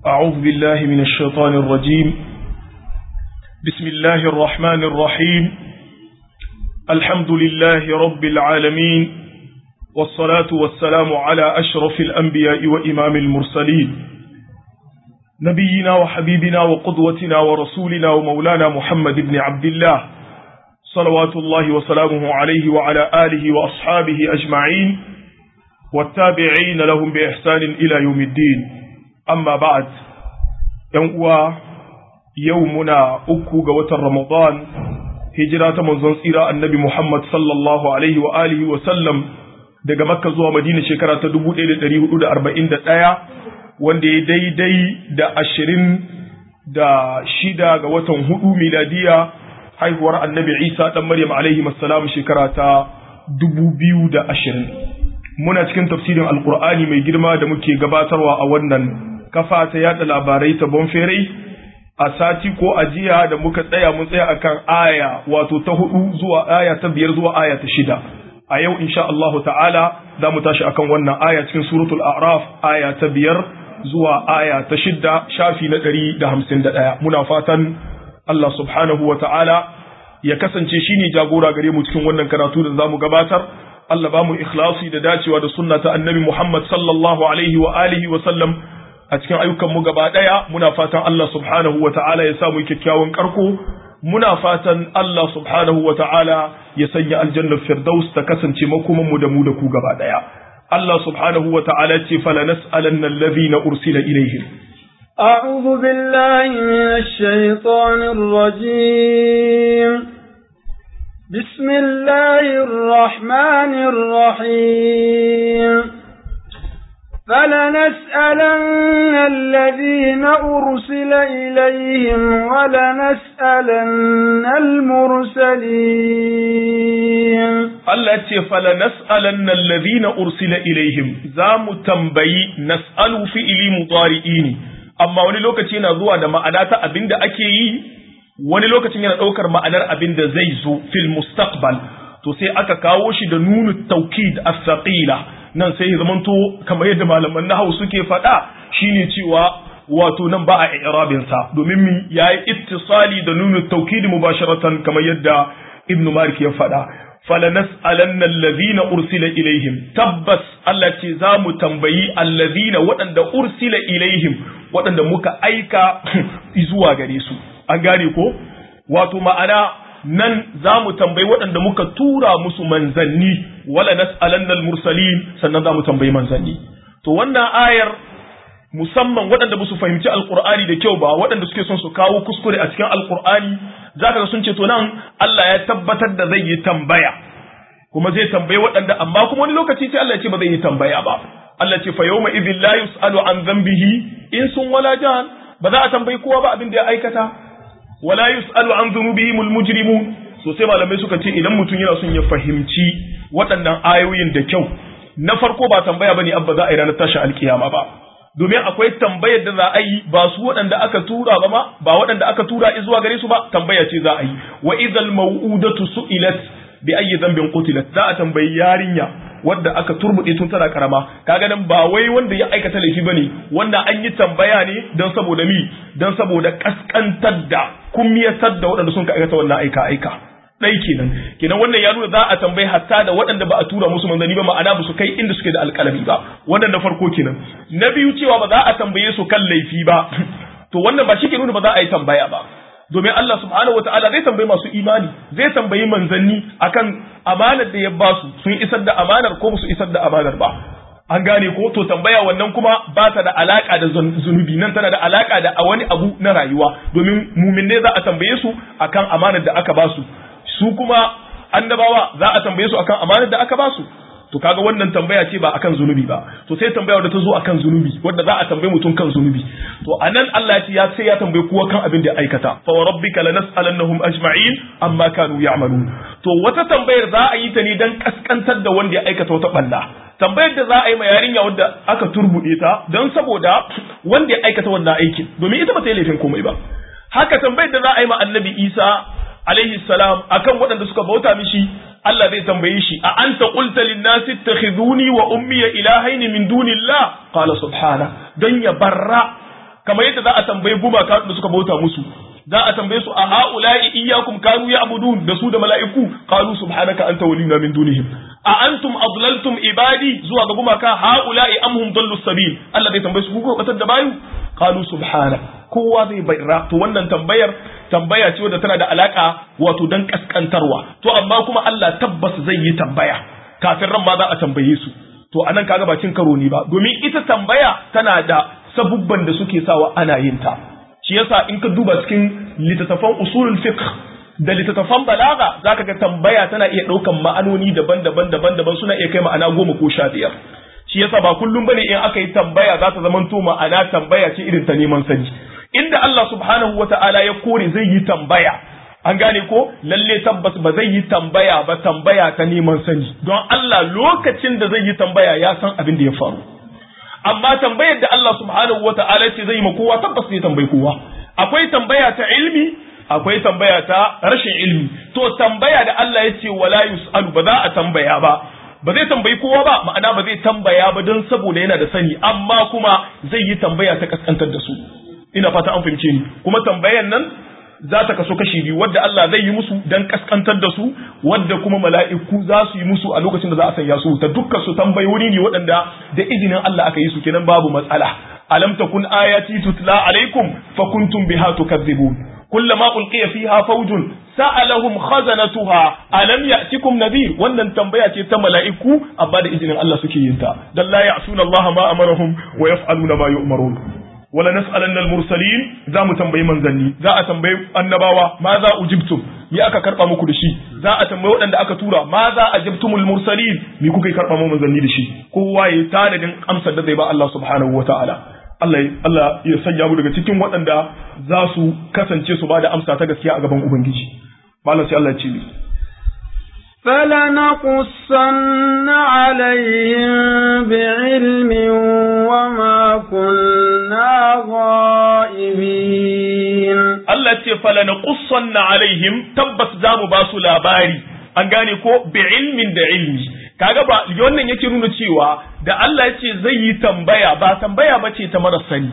أعوذ بالله من الشيطان الرجيم بسم الله الرحمن الرحيم الحمد لله رب العالمين والصلاة والسلام على أشرف الأنبياء وإمام المرسلين نبينا وحبيبنا وقدوتنا ورسولنا ومولانا محمد بن عبد الله صلوات الله وسلامه عليه وعلى آله وأصحابه أجمعين والتابعين لهم بإحسان إلى يوم الدين أما بعد ينقوى يومنا أكو قوة رمضان هجرة منزل سيرة النبي محمد صلى الله عليه وآله وسلم daga makka zuwa madina shekara ta 1441 wanda ya daidai da ashirin da shida ga watan hudu miladiya haihuwar annabi isa dan maryam alaihi salam shekara ta dubu biyu da ashirin muna cikin tafsirin alkur'ani mai girma da muke gabatarwa a wannan kafa ta yada labarai ta bonferai a sati ko ajiya da muka tsaya mun tsaya akan aya wato ta hudu zuwa aya ta biyar zuwa aya ta shida a yau insha Allah ta'ala za mu tashi akan wannan aya cikin suratul a'raf aya ta biyar zuwa aya ta shidda shafi na ɗari da hamsin da ɗaya muna fatan Allah subhanahu wa ta'ala ya kasance shi ne jagora gare mu cikin wannan karatu da za mu gabatar Allah ba mu ikhlasi da dacewa da sunna ta annabi Muhammad sallallahu alaihi wa alihi wa sallam a cikin ayyukan mu gaba ɗaya muna fatan Allah subhanahu wa ta'ala ya samu kyakkyawan karko muna fatan Allah subhanahu wa ta'ala ya sanya aljannar firdaus ta kasance makomanmu da mu da ku gaba ɗaya. Allah subhanahu wa ta'ala ce fala nas'alanna allazina ursila ilaihim. أعوذ بالله من الشيطان الرجيم بسم الله الرحمن الرحيم فلنسألن الذين أرسل إليهم ولنسألن المرسلين التي فلنسألن الذين أرسل إليهم زام تنبي نسأل في إلي مضارئين أما wani lokaci yana zuwa da ma'ana ta abin da ake yi wani lokacin yana ɗaukar ma'anar abin da zai zo fil mustaqbal to sai aka kawo shi da nunu taukid as-saqila nan sai ya zamanto kamar yadda malaman nahawu suke faɗa shine cewa wato nan ba a i'rabin sa domin mi yayi ittisali da nunu tawkid mubasharatan kamar yadda ibn malik ya faɗa falanas'alanna allazina ursila ilaihim tabbas Allah ce za mu tambayi allazina waɗanda ursila ilaihim waɗanda muka aika zuwa gare su an gane ko wato ma'ana nan za mu tambayi waɗanda muka tura musu manzanni wala nas'alannal mursalin sannan za mu tambayi manzanni to wannan ayar musamman waɗanda ba su fahimci alkur'ani da kyau ba waɗanda suke son su kawo kuskure a cikin alkur'ani zaka ga sun ce to nan Allah ya tabbatar da zai yi tambaya kuma zai tambayi waɗanda amma kuma wani lokaci sai Allah ya ce ba zai yi tambaya ba Allah ce fa yawma idhil la yus'alu an dhanbihi in sun wala jan ba za a tambayi kowa ba abin da ya aikata wala yus'alu an dhunubihim almujrimun so sai malamai suka ce idan mutum yana son ya fahimci waɗannan ayoyin da kyau na farko ba tambaya bane abba za a yi ranar tashin alkiyama ba domin akwai tambayar da za a yi ba su waɗanda aka tura ba ma ba waɗanda aka tura zuwa gare su ba tambaya ce za a yi wa idhal maw'udatu su'ilat bi ayyi dhanbin qutilat za a tambayi yarinya wadda aka turbuɗe tun tana karama kaga nan ba wai wanda ya aikata laifi bane wanda an yi tambaya ne don saboda mi don saboda kaskantar da kummiyatar da waɗanda sun ka aikata wannan aika aika ɗai kenan kenan wannan ya nuna za a tambayi hatta da waɗanda ba a tura musu manzanni ba ma'ana ba su kai inda suke da alƙalami ba wannan na farko kenan na biyu cewa ba za a tambaye su kan laifi ba to wannan ba shi ke nuna ba za a yi tambaya ba domin Allah subhanahu wa ta'ala zai tambayi masu imani zai tambayi manzanni akan amanar da ya ba su sun isar da amanar ko su isar da amanar ba an gane ko to tambaya wannan kuma ba ta da alaka da zunubi nan tana da alaka da a wani abu na rayuwa domin mumin ne za a tambaye su akan amanar da aka ba su su kuma annabawa za a tambaye su akan amanar da aka ba su to kaga wannan tambaya ce ba akan zunubi ba to sai tambaya da ta zo akan zunubi wanda za a tambaye mutum kan zunubi to anan Allah ya ce ya sai ya tambaye kowa kan abin da ya aikata fa wa rabbika lanas'alannahum ajma'in amma kanu ya'malun to wata tambayar za a yi ta ne dan kaskantar da wanda ya aikata wata balla tambayar da za a yi ma yarinya wanda aka turbude ta don saboda wanda ya aikata wannan aikin domin ita ba ta yi laifin komai ba haka tambayar da za a yi ma annabi Isa alaihi salam akan waɗanda suka bauta mishi Allah zai tambaye shi a anta qulta lin nasi ittakhiduni wa ummi ilahaini min dunillah qala subhana dan ya barra kamar yadda za a tambayi gumaka da suka bauta musu za a tambaye su a ha'ula'i iyyakum kanu ya'budun da su da mala'iku qalu subhanaka anta waliyuna min dunihim a antum adlaltum ibadi zuwa ga gumaka ha'ula'i am hum dallu sabil Allah zai tambaye su ku batar da bayu qalu subhana kowa zai bayra to wannan tambayar tambaya ce wadda tana da alaka wato dan kaskantarwa to amma kuma Allah tabbas zai yi tambaya kafin ran ma za a tambaye su to anan kaga ba cin karo ne ba domin ita tambaya tana da sabubban da suke sawa ana yin ta shi yasa in ka duba cikin littattafan usulul fiqh da littattafan balaga zaka ga tambaya tana iya ɗaukan ma'anoni daban-daban daban-daban suna iya kai ma'ana goma ko sha biyar shi yasa ba kullum bane in aka yi tambaya za ta zama to ma'ana tambaya ce irin ta neman sani inda Allah subhanahu wata'ala ya kore zai yi tambaya an gane ko lalle tabbas ba zai yi tambaya ba tambaya ta neman sani don Allah lokacin da zai yi tambaya ya san abin da ya faru amma tambayar da Allah subhanahu wa ta'ala ce zai ma kowa tabbas zai tambayi kowa akwai tambaya ta ilmi akwai tambaya ta rashin ilmi to tambaya da Allah ya ce wala yus'alu ba za a tambaya ba ba zai tambayi kowa ba ma'ana ba zai tambaya ba don saboda yana da sani amma kuma zai yi tambaya ta kaskantar da su ina fata an fahimce ni kuma tambayan nan za ta kaso kashi biyu wadda Allah zai yi musu dan kaskantar da su wadda kuma mala'iku za su yi musu a lokacin da za a sanya su ta dukkan su tambayoyi ne waɗanda da izinin Allah aka yi su kenan babu matsala alam takun ayati tutla alaikum fa kuntum biha tukazzibun kullama ulqiya fiha fawjun sa'alahum khazanatuha alam ya'tikum nadhir wannan tambaya ce ta mala'iku amma da izinin Allah suke yin ta dan la ya'suna Allah ma amarahum wa yaf'aluna ma yu'marun wala nas'alanna al-mursalin za mu tambayi manzanni za a tambayi annabawa ma za ujibtum me aka karba muku da shi za a tambayi waɗanda aka tura ma za ajabtumul mursalin me kuka karba mu manzanni da shi kowa ya tanadin amsar da zai ba Allah subhanahu wataala Allah Allah ya sanya mu daga cikin waɗanda za su kasance su ba da amsa ta gaskiya a gaban ubangiji malam sai Allah ya ce فلنقصن عليهم بعلم وما كنا غائبين Allah ce falanaqussanna alaihim tabbas zamu ba su labari an gane ko bi ilmin da ilmi kaga ba wannan yake nuna cewa da Allah ya ce zai yi tambaya ba tambaya ba ce ta mara sani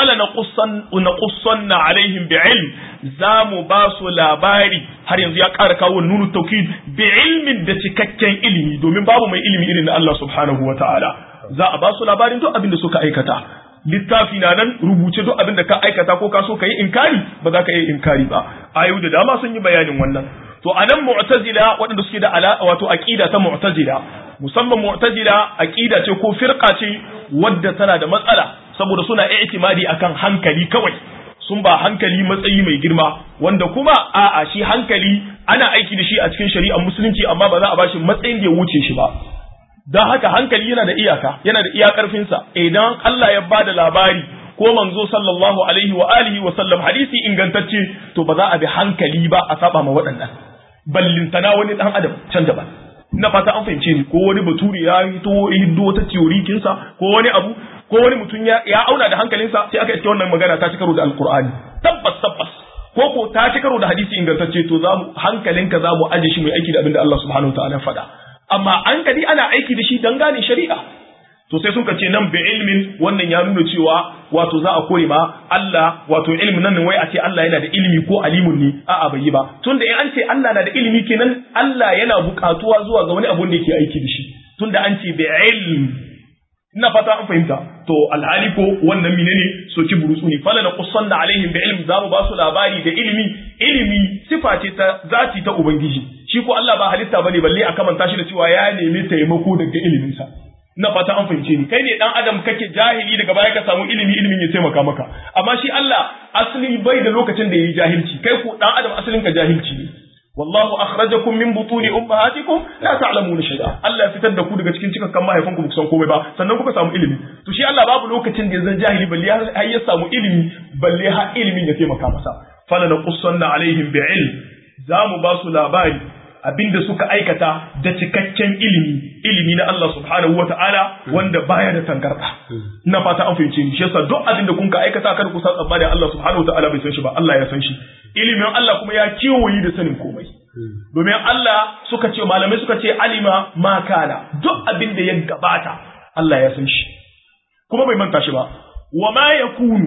falanaqussanna alaihim bi ilm zamu ba su labari har yanzu ya ƙara kawo nunu taukid bi ilmin da cikakken ilimi domin babu mai ilimi irin na Allah subhanahu wataala za a ba su labarin duk abin da suka aikata littafi na nan rubuce duk abin da ka aikata ko ka so ka yi inkari ba za ka yi inkari ba ayu da dama sun yi bayanin wannan to anan mu'tazila waɗanda suke da ala wato aqida ta mu'tazila musamman mu'tazila aqida ce ko firqa ce wadda tana da matsala saboda suna i'timadi akan hankali kawai sun ba hankali matsayi mai girma wanda kuma a'a shi hankali ana aiki da shi a cikin shari'ar musulunci amma ba za a bashi matsayin da ya wuce shi ba don haka hankali yana da iyaka yana da iya karfinsa idan Allah ya bada labari ko manzo sallallahu alaihi wa alihi wa sallam hadisi ingantacce to ba za a bi hankali ba a saba ma waɗannan ballintana wani dan adam can daban ina fata an fahimce ni ko wani bature ya hito hiddo ta theory kinsa ko wani abu ko wani mutum ya, ya auna da hankalinsa sai aka iske wannan magana ta ci karo da alqur'ani tabbas tabbas ko ko ta ci karo da hadisi ingantacce to za mu hankalinka za mu aje shi mai aiki da abin da Allah subhanahu wa ta'ala faɗa amma an kadi ana aiki da shi don gane shari'a to sai suka ce nan bi ilmin wannan ya nuna cewa wato za a kore ma Allah wato ilmin nan wai a ce Allah yana da ilimi ko alimun ne a'a bai yi ba tunda in an ce Allah na da ilimi kenan Allah yana buƙatuwa zuwa ga wani abun da yake aiki da shi tunda an ce bi ilm ina fata an fahimta to alhali ko wannan menene soki burutsu ne fala na qussanna alaihim bi ilm zamu ba su labari da ilimi ilimi sifa ce ta zati ta ubangiji shi ko Allah ba halitta bane balle a kamanta shi da cewa ya nemi taimako daga iliminsa na fata an fahimce ni kai ne dan adam kake jahili daga baya ka samu ilimi ilimin ya taimaka maka amma shi Allah asali bai da lokacin da yayi jahilci kai ko dan adam asalin ka jahilci ne wallahu akhrajakum min butuni ummahatikum la ta'lamuna shay'a Allah ya fitar da ku daga cikin cikakkan mahaifanku ba ku san komai ba sannan kuka samu ilimi to shi Allah babu lokacin da zan jahili balle har ya samu ilimi balle har ilimin ya taimaka masa fala naqussanna alaihim bi'ilm za mu ba su labari abinda suka aikata da cikakken ilimi ilimi na Allah subhanahu wata'ala wanda baya da tangarda ina fata an fahimce ni shi yasa duk abinda kun ka aikata kada ku san tsammani Allah subhanahu wata'ala bai san shi ba Allah ya san shi ilimin Allah kuma ya kewayi da sanin komai domin Allah suka ce malamai suka ce alima ma kana duk abinda ya gabata Allah ya san shi kuma bai manta shi ba wa ma yakunu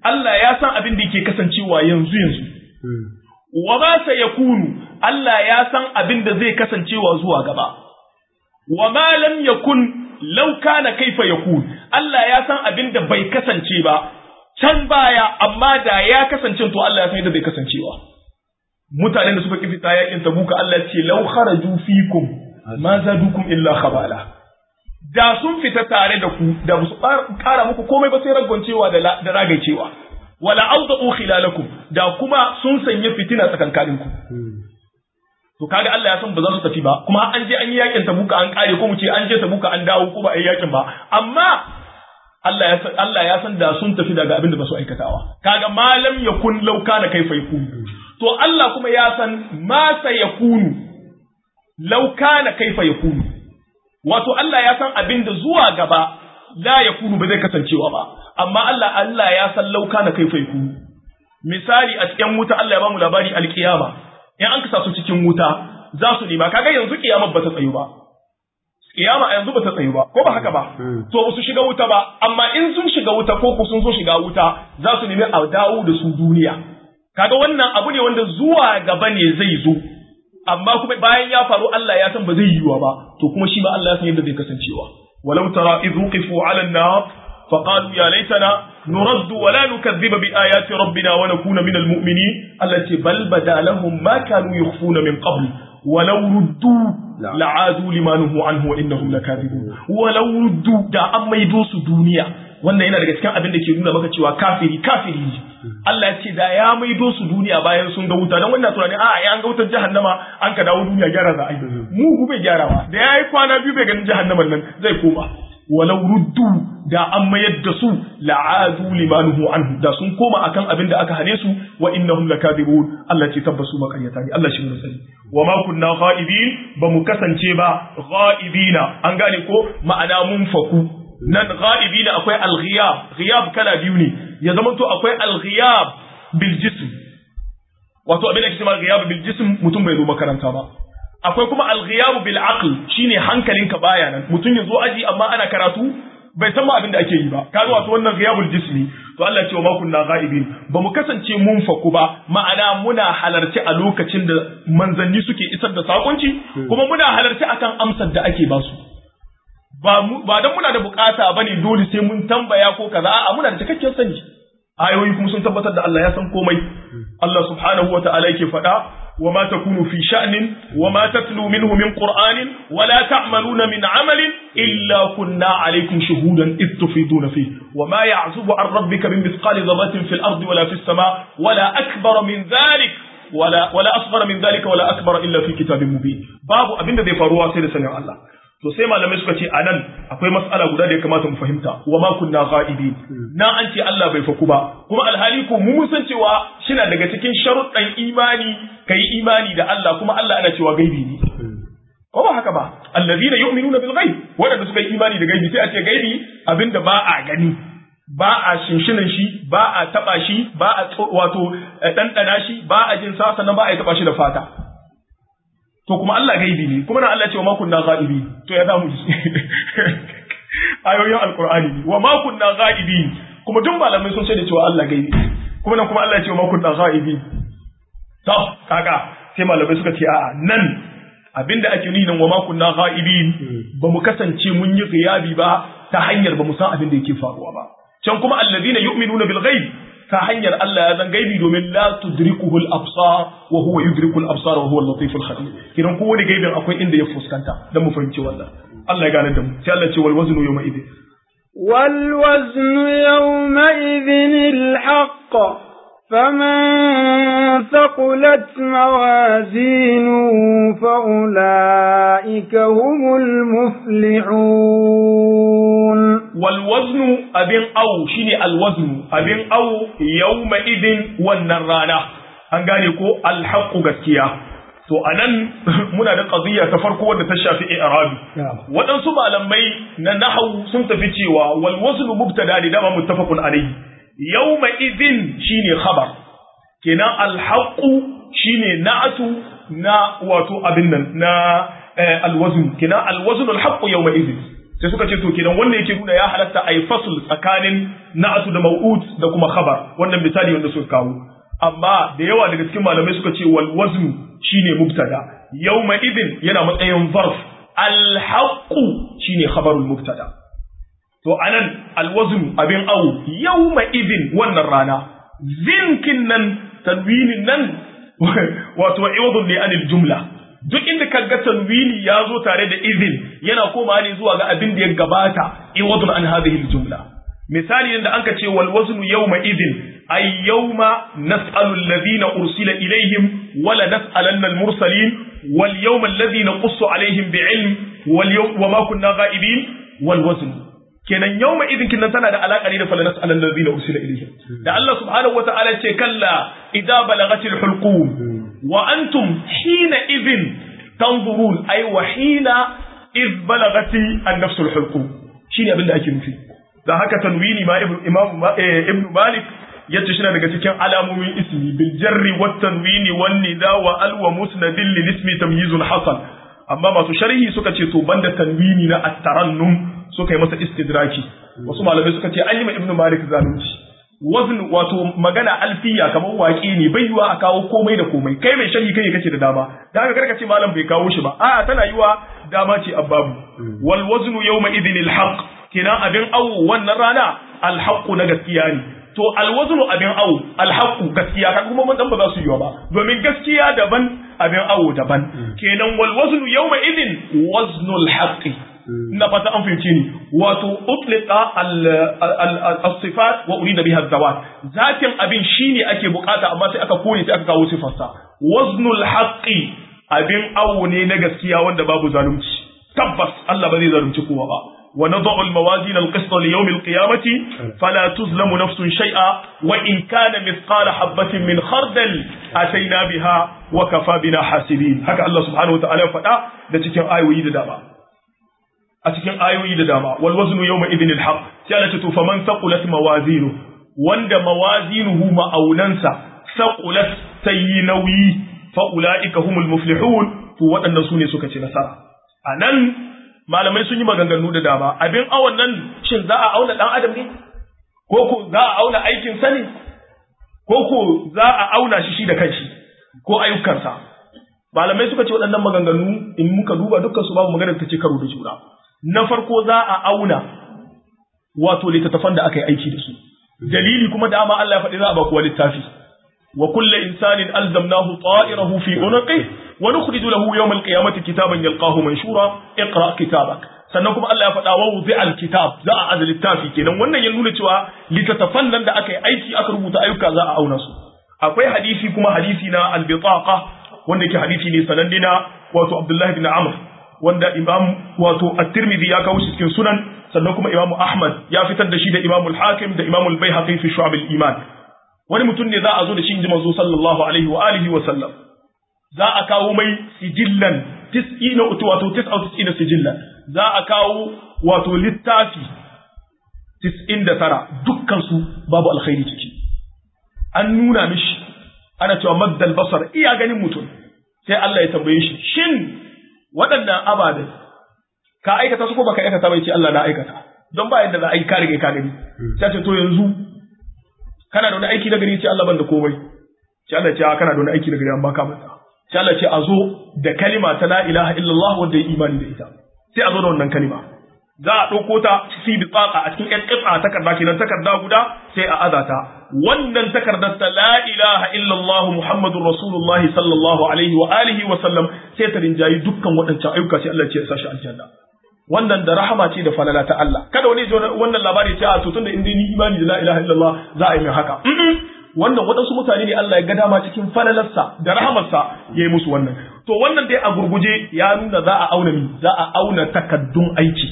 Allah ya san abin da yake kasancewa yanzu yanzu wa ma sayakunu Allah ya san abin da zai kasancewa zuwa gaba wa ma lam yakun law kana kaifa yakun Allah ya san abin da bai kasance ba can baya amma da ya kasance to Allah ya san yadda bai kasancewa mutanen da suka kifi ta yakin tabuka Allah ce law kharaju fikum ma zadukum illa khabala da sun fita tare da ku da su kara muku komai ba sai ragwancewa da da ragaicewa wala awda'u khilalakum da kuma sun sanya fitina tsakankanin ku to kaga Allah ya san ba za su tafi ba kuma an je an yi yakin tabuka an kare ko mu ce an je tabuka an dawo ko ba a yi yakin ba amma Allah ya san Allah ya san da sun tafi daga abin da ba su aikatawa kaga malam yakun law kana kaifa yakun to Allah kuma ya san ma sayakunu law kana kaifa yakunu wato Allah ya san abin da zuwa gaba la yakunu ba zai kasancewa ba amma Allah Allah ya san law kana kaifa yakunu misali a cikin wuta Allah ya ba mu labari alkiyama in an kasa su cikin wuta za su nema kaga yanzu kiyamar ba ta tsayu ba kiyama a yanzu ba ta tsayu ba ko ba haka ba to ba su shiga wuta ba amma in sun shiga wuta ko ku sun so shiga wuta za su nemi a dawo da su duniya kaga wannan abu ne wanda zuwa gaba ne zai zo amma kuma bayan ya faru Allah ya san ba zai yiwa ba to kuma shi ma Allah ya san yadda zai kasancewa walau tara idh wuqifu ala an-nar فقالوا يا ليتنا نرد ولا نكذب بآيات ربنا ونكون من المؤمنين التي بل بدا لهم ما كانوا يخفون من قبل ولو ردوا لعادوا لما نهوا عنه وإنهم لكاذبون ولو ردوا دا أما يدوس دنيا wannan yana daga cikin abin da ke nuna maka cewa kafiri kafiri ne Allah ya ce da ya maido su duniya bayan sun ga wuta dan wannan tunani a ya ga wutar jahannama an ka dawo duniya gyara za a yi mu ku bai gyarawa da yayi kwana biyu bai ganin jahannaman nan zai koma walau ruddu da an mayar da su la'adu limanuhu anhu da sun koma akan abin da aka hane su wa innahum lakadibun Allah ce tabbasu makaryata ne Allah shi mun sani wa ma kunna ghaibin ba mu kasance ba ghaibina an gane ko ma'ana mun faku nan ghaibina akwai al-ghiyab ghiyab kala biyu ne ya zama to akwai al-ghiyab bil jism wato abin da ke cewa ghiyab bil jism mutum bai zo makaranta ba akwai kuma al-ghiyab bil aql shine hankalinka baya nan mutum ya zo aji amma ana karatu bai san ma abin da ake yi ba kaga wato wannan ghiyabul jismi to Allah ya ce wa ma kunna ghaibin ba mu kasance mun faku ba ma'ana muna halarci a lokacin da manzanni suke isar da sakonci kuma muna halarci akan amsar da ake ba su ba ba dan muna da bukata bane dole sai mun tambaya ko kaza a'a muna da cikakken sani ayoyi kuma sun tabbatar da Allah ya san komai Allah subhanahu wa ta'ala yake faɗa وما تكون في شأن وما تتلو منه من قرآن ولا تعملون من عمل إلا كنا عليكم شهودا إذ تفيضون فيه وما يعزب عن ربك من مثقال ذرة في الأرض ولا في السماء ولا أكبر من ذلك ولا ولا أصغر من ذلك ولا أكبر إلا في كتاب مبين باب أبن ذي فروا سيد سنة الله to sai malamai suka ce anan akwai mas'ala guda da ya kamata mu fahimta wa ma kunna ghaibi na an ce Allah bai faku ba kuma alhali ko mu san cewa shina daga cikin sharuɗan imani kai imani da Allah kuma Allah ana cewa gaibi ne ko ba haka ba allazina yu'minuna bil ghaib wanda suka yi imani da gaibi sai a ce gaibi abinda ba a gani ba a shinshinan shi ba a taba shi ba a wato ɗanɗana shi ba a jin sa sannan ba a taba shi da fata to kuma Allah gaibi ne kuma na Allah ce wa ma kunna ghaibi to ya damu ayoyin alqur'ani ne wa ma kunna ghaibi kuma duk malamai sun ce da cewa Allah gaibi kuma nan kuma Allah ya ce wa ma kunna ghaibi to kaga sai malamai suka ce a'a nan abinda ake nuni nan wa ma kunna ghaibi ba mu kasance mun yi ghiyabi ba ta hanyar ba mu san abin da yake faruwa ba can kuma alladhina yu'minuna bil ghaib ta hanyar Allah ya zan gaibi domin la tudrikuhu al-absar wa huwa yudriku al-absar wa huwa al-latif al-khabir kidan ko wani gaibin akwai inda ya fuskanta dan mu fahimci wannan Allah ya gane da mu sai Allah ce wal waznu yawma idin wal waznu yawma idin al-haqq فمن ثقلت موازينه فأولئك هم المفلحون والوزن أبين أو شيني الوزن أبين أو يومئذ والنرانا أنقالي كو الحق gaskiya to anan muna da qadiyya ta farko wanda ta shafi i'rabi waɗansu malamai na nahwu sun tafi cewa wal waznu mubtada ne dama muttafaqun alayhi yawma idhin shine khabar kenan alhaqu shine na'atu na wato abin nan na alwazn kenan alwazn alhaqu yawma idhin sai suka ce to kenan wannan yake nuna ya halatta ai fasl tsakanin na'atu da maw'ud da kuma khabar wannan misali wanda suka kawo amma da yawa daga cikin malamai suka ce wal wazn shine mubtada yawma idin yana matsayin zarf al haqqu shine khabarul mubtada to anan al wazn abin au yawma idin wannan rana zinkin nan tanwinin nan wato iwadun li anil jumla duk inda ka ga tanwini ya zo tare da izin yana komawa ne zuwa ga abin da ya gabata iwadun an hadhihi jumla misali yanda anka ce wal waznu yawma idin ay yawma nas'alu alladhina ursila ilayhim wala nas'alanna al mursalin wal yawma alladhi naqussu alayhim bi'ilm wal yawm wa ma kunna ghaibin wal wazn kenan yawma idin kinan tana da alaka ne da fala nas'alan alladhina ursila ilayhim da Allah subhanahu wa ta'ala ce kalla idza balagatil hulqum wa antum hina idhin tanzurun ay wa hina iz balagati an-nafs al-hulqum shine abin da ake nufi da haka tanwini ma imam ibn malik yace shi daga cikin alamomin ismi bil jarri wat tanwini wan nida wa al wa musnadin lil ismi tamyizun hasan amma masu sharhi suka ce to banda tanwini na at-tarannum suka yi masa istidraki wasu malamai suka ce an yi ma ibn malik zalunci wazn wato magana alfiya kamar waƙi ne bai yiwa a kawo komai da komai kai mai sharhi kai kace da dama da haka karka ce malam bai kawo shi ba a'a tana yiwa dama ce ababu wal waznu yawma idhin al haqq kenan abin awu wannan rana al haqqu na gaskiya ne to al waznu abin awu al haqqu gaskiya kan kuma mun dan ba za su yiwa ba domin gaskiya daban abin awu daban kenan wal waznu yawma idhin waznul haqqi ina fata an fahimci ni wato utliqa al-sifat wa urida biha zawat zatin abin shine ake bukata amma sai aka kore sai aka kawo sifarsa waznul haqqi abin awo ne na gaskiya wanda babu zalunci tabbas Allah ba zai zalunci kowa ba wa nad'u al-mawazin al-qist li yawm al-qiyamati fala tuzlamu nafsun shay'a wa in kana mithqala habatin min khardal atayna biha wa kafa bina hasibin haka Allah subhanahu wa ta'ala faɗa da cikin ayoyi da dama a cikin ayoyi da dama wal waznu yawma idhin al haqq sai Allah ce to faman saqulat mawazinu wanda mawazinuhu ma'aunansa saqulat tayi nauyi fa ulaika humul muflihun to waɗannan sune suka ci nasara anan malamai sun yi maganganu da dama abin awon nan shin za a auna dan adam ne ko ko za a auna aikin sa ne ko ko za a auna shi shi da kanshi ko ayyukansa malamai suka ce waɗannan maganganu in muka duba dukkan su babu maganar ta ce karo da juna na farko za a auna wato littattafan da aka yi aiki da su dalili kuma da ama Allah ya faɗi za a ba kuwa littafi wa kullu insanin alzamnahu ta'irahu fi unqi wa nukhriju lahu yawm al-qiyamati kitaban yalqahu manshura iqra kitabak sannan kuma Allah ya faɗa wa wuzi al-kitab za a aza littafi kenan wannan ya nuna cewa littattafan nan da aka yi aiki aka rubuta ayyuka za a auna su akwai hadisi kuma hadisi na al-bitaqa wanda yake hadisi ne sananne na wato Abdullah ibn Amr wanda imam wato at-tirmidhi ya kawo shi cikin sunan sannan kuma imam ahmad ya fitar da shi da imam al-hakim da imam al-baihaqi fi shu'ab al-iman wani mutum ne za a zo da shi inji manzo sallallahu alaihi wa alihi wa sallam za a kawo mai sijillan tis'ina utu wato tis'a tis'ina sijillan za a kawo wato littafi tis'in da tara dukkan su babu alkhairi ciki an nuna mishi ana cewa maddal basar iya ganin mutum sai Allah ya tambaye shi shin waɗannan ababen ka aikata su ko baka aikata bai ce Allah na aikata don ba yadda za a yi ka rige ka gani sai ce to yanzu kana da wani aiki na gari ce Allah ban da komai sai Allah ce kana da wani aiki na gari amma ka manta sai Allah ce a zo da kalima ta la ilaha illallah wanda ya imani da ita sai a zo da wannan kalima za a ɗauko ta fi bi tsaka a cikin ƴan ƙitsa takarda kenan takarda guda sai a azata wannan takardar ta la ilaha illallah muhammadur rasulullahi sallallahu alaihi wa alihi wa sallam sai ta rinjayi dukkan waɗancan ayyuka sai Allah ce ya sashi aljanna wannan da rahama ce da falala ta Allah kada wani ji wannan labari ce a to tunda in dai ni imani da la ilaha illallah za a yi min haka wannan waɗansu mutane ne Allah ya ga dama cikin falalarsa da rahamarsa ya yi musu wannan to wannan dai a gurguje ya nuna za a auna mi za a auna takaddun aiki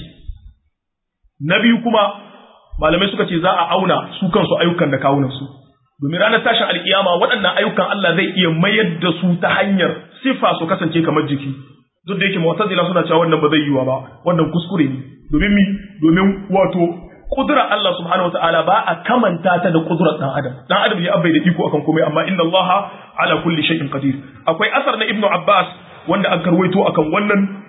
na biyu kuma malamai suka ce za a auna su kansu ayyukan da kawunansu domin ranar tashin alkiyama waɗannan ayyukan Allah zai iya mayar da su ta hanyar sifa su kasance kamar jiki duk da yake mu'tazila suna cewa wannan ba zai yiwa ba wannan kuskure ne domin mi domin wato kudura Allah subhanahu wataala ba a kamanta ta da kudurar dan adam dan adam ya abai da iko akan komai amma inna Allah ala kulli shay'in qadir akwai asar na ibnu abbas wanda an karwaito akan wannan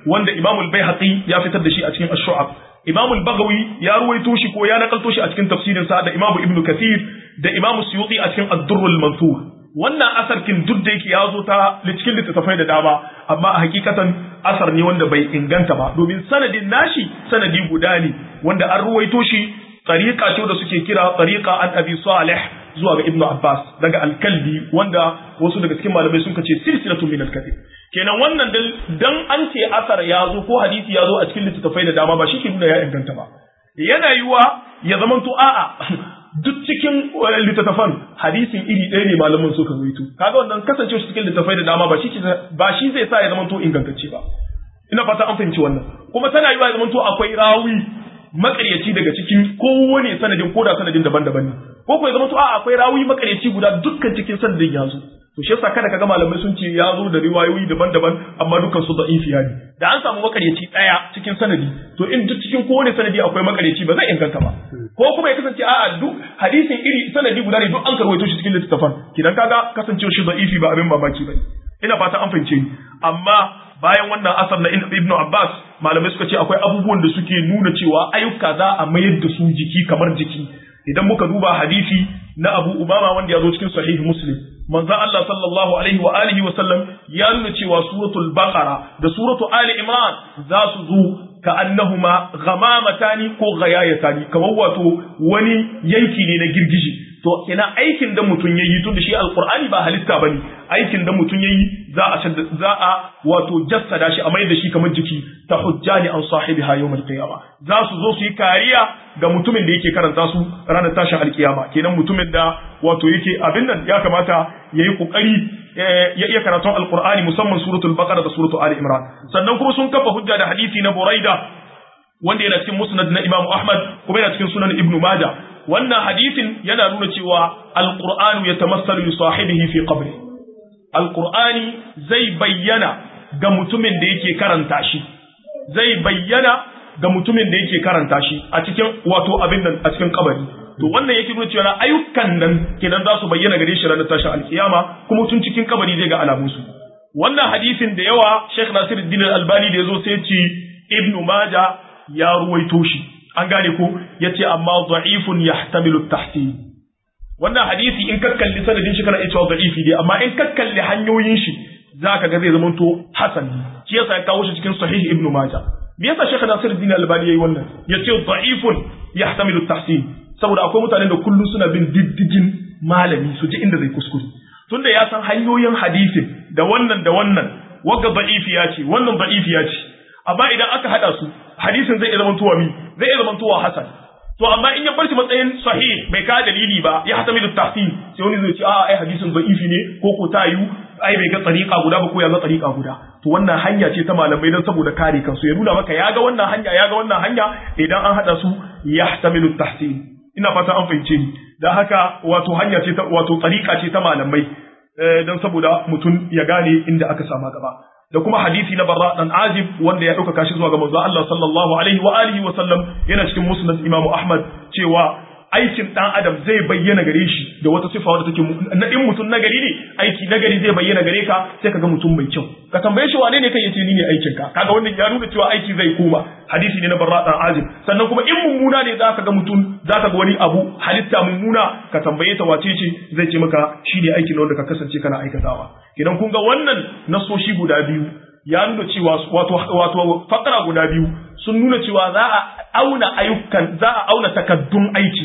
wanda Imam al-Baihaqi ya fitar da shi a cikin Ash-Shu'ab Imam al-Baghawi ya ruwaito shi ko ya nakalto shi a cikin tafsirin sa da Imam Ibn Kathir da Imam Suyuti a cikin Ad-Durr al-Mansur wannan asarkin duk da yake ya zo ta cikin littattafai da dama amma a hakikatan asar ne wanda bai inganta ba domin sanadin nashi sanadi guda ne wanda an ruwaito shi tariqa ce da suke kira tariqa an Abi Salih zuwa ga Ibn Abbas daga al-Kalbi wanda wasu daga cikin malamai sun ce silsilatu min al-kadhib kenan wannan dan an ce asar ya zo ko hadisi ya zo a cikin littattafai da dama ba shi ke nuna ya inganta ba yana yiwa ya zamanto a'a duk cikin littattafan hadisin iri ɗaya ne malamin suka ruwaito kaga wannan kasance shi cikin littattafai da dama ba shi ba shi zai sa ya zamanto ingantacce ba ina fata an fahimci wannan kuma tana yiwa ya zamanto akwai rawi makaryaci daga cikin kowane sanadin ko da sanadin daban-daban ne ko ko ya zamanto a akwai rawi makaryaci guda dukkan cikin sanadin ya zo to shi yasa kada kaga malamai sun ce ya zo da riwayoyi daban-daban amma dukkan su da'ifiya ne da an samu makaryaci daya cikin sanadi to in duk cikin kowane sanadi akwai makaryaci ba zai inganta ba ko kuma ya kasance a'a duk hadisin iri sanadi guda ne duk an karwaito shi cikin littafin kidan kaga kasancewa shi da'ifi ba abin mamaki ba ina fata an fahimce ni amma bayan wannan asar na Ibn Abbas malamai suka ce akwai abubuwan da suke nuna cewa ayyuka za a mayar da su jiki kamar jiki idan muka duba hadisi na Abu Umama wanda ya zo cikin sahih Muslim manzon Allah sallallahu alaihi wa alihi wa sallam ya nuna cewa suratul Baqara da suratul Ali Imran za su zo ka annahuma ghamamatani ko ghayayatani kamar wato wani yanki ne na girgiji to ina aikin da mutum yayi tun da shi alqur'ani ba halitta bane aikin da mutum yayi za a za a wato jassada shi a mai da shi kamar jiki ta hujjani an sahibiha yawmal qiyama za su zo su yi kariya ga mutumin da yake karanta su ranar tashin alkiyama kenan mutumin da wato yake abin nan ya kamata yayi kokari ya iya karatun alqur'ani musamman suratul baqara da suratul ali imran sannan kuma sun kafa hujja da hadisi na buraida wanda yana cikin musnad na imamu ahmad kuma yana cikin sunan ibnu majah wannan hadisin yana nuna cewa alqur'anu yatamassalu li sahibihi fi qabri alqur'ani zai bayyana ga mutumin da yake karanta shi zai bayyana ga mutumin da yake karanta shi a cikin wato abin nan a cikin kabari to wannan yake nuna cewa ayyukan nan kenan za su bayyana gare shi ranar tashin alkiyama kuma tun cikin kabari zai ga alamun su wannan hadisin da yawa Sheikh Nasiruddin Al-Albani da yazo sai ce Ibn Majah ya ruwaito shi an gane ko yace amma da'ifun yahtamilu at-tahsin wannan hadisi in ka kalli sanadin shi kana iya cewa da'ifi dai amma in ka kalli hanyoyin shi zaka ga zai zama to hasan shi yasa ya kawo shi cikin sahih Ibn Majah me yasa Sheikh Nasiruddin Al-Albani yayi wannan yace da'ifun yahtamilu at-tahsin saboda akwai mutanen da kullum suna bin diddigin malami su ji inda zai kuskure tunda ya san hanyoyin hadisin da wannan da wannan wagga da'ifiya ce wannan da'ifiya ce amma idan aka hada su hadisin zai zama tuwa mi zai zama tuwa hasan to amma in ya bar shi matsayin sahih bai ka dalili ba ya hatami da tahsin sai wani zai ce a ai hadisin da'ifi ne ko ko ta yi ai bai ga tsariƙa guda ba ko ya ga tsariƙa guda to wannan hanya ce ta malamai don saboda kare kansu ya nuna maka ya ga wannan hanya ya ga wannan hanya idan an hada su ya hatamilu tahsin ina fata an fahimce ni da haka wato hanya ce ta wato tsarika ce ta malamai don saboda mutum ya gane inda aka sama gaba da kuma hadisi na barra dan azib wanda ya dauka kashi zuwa ga manzo Allah sallallahu alaihi wa alihi wa sallam yana cikin musnad Imam Ahmad cewa aikin dan adam zai bayyana gare shi da wata sifa wadda take na in mutum nagari ne aiki nagari zai bayyana gare ka sai ka ga mutum mai kyau ka tambaye shi wane ne kai yace ni ne aikin ka kaga wannan ya nuna cewa aiki zai koma hadisi ne na barra dan azib sannan kuma in mummuna ne za ka ga mutum za ka ga wani abu halitta mummuna ka tambaye ta wace ce zai ce maka shi ne aikin wanda ka kasance kana aikatawa idan kun ga wannan nasoshi guda biyu ya nuna cewa wato wato fakara guda biyu sun nuna cewa za a auna ayyukan za a auna takaddun aiki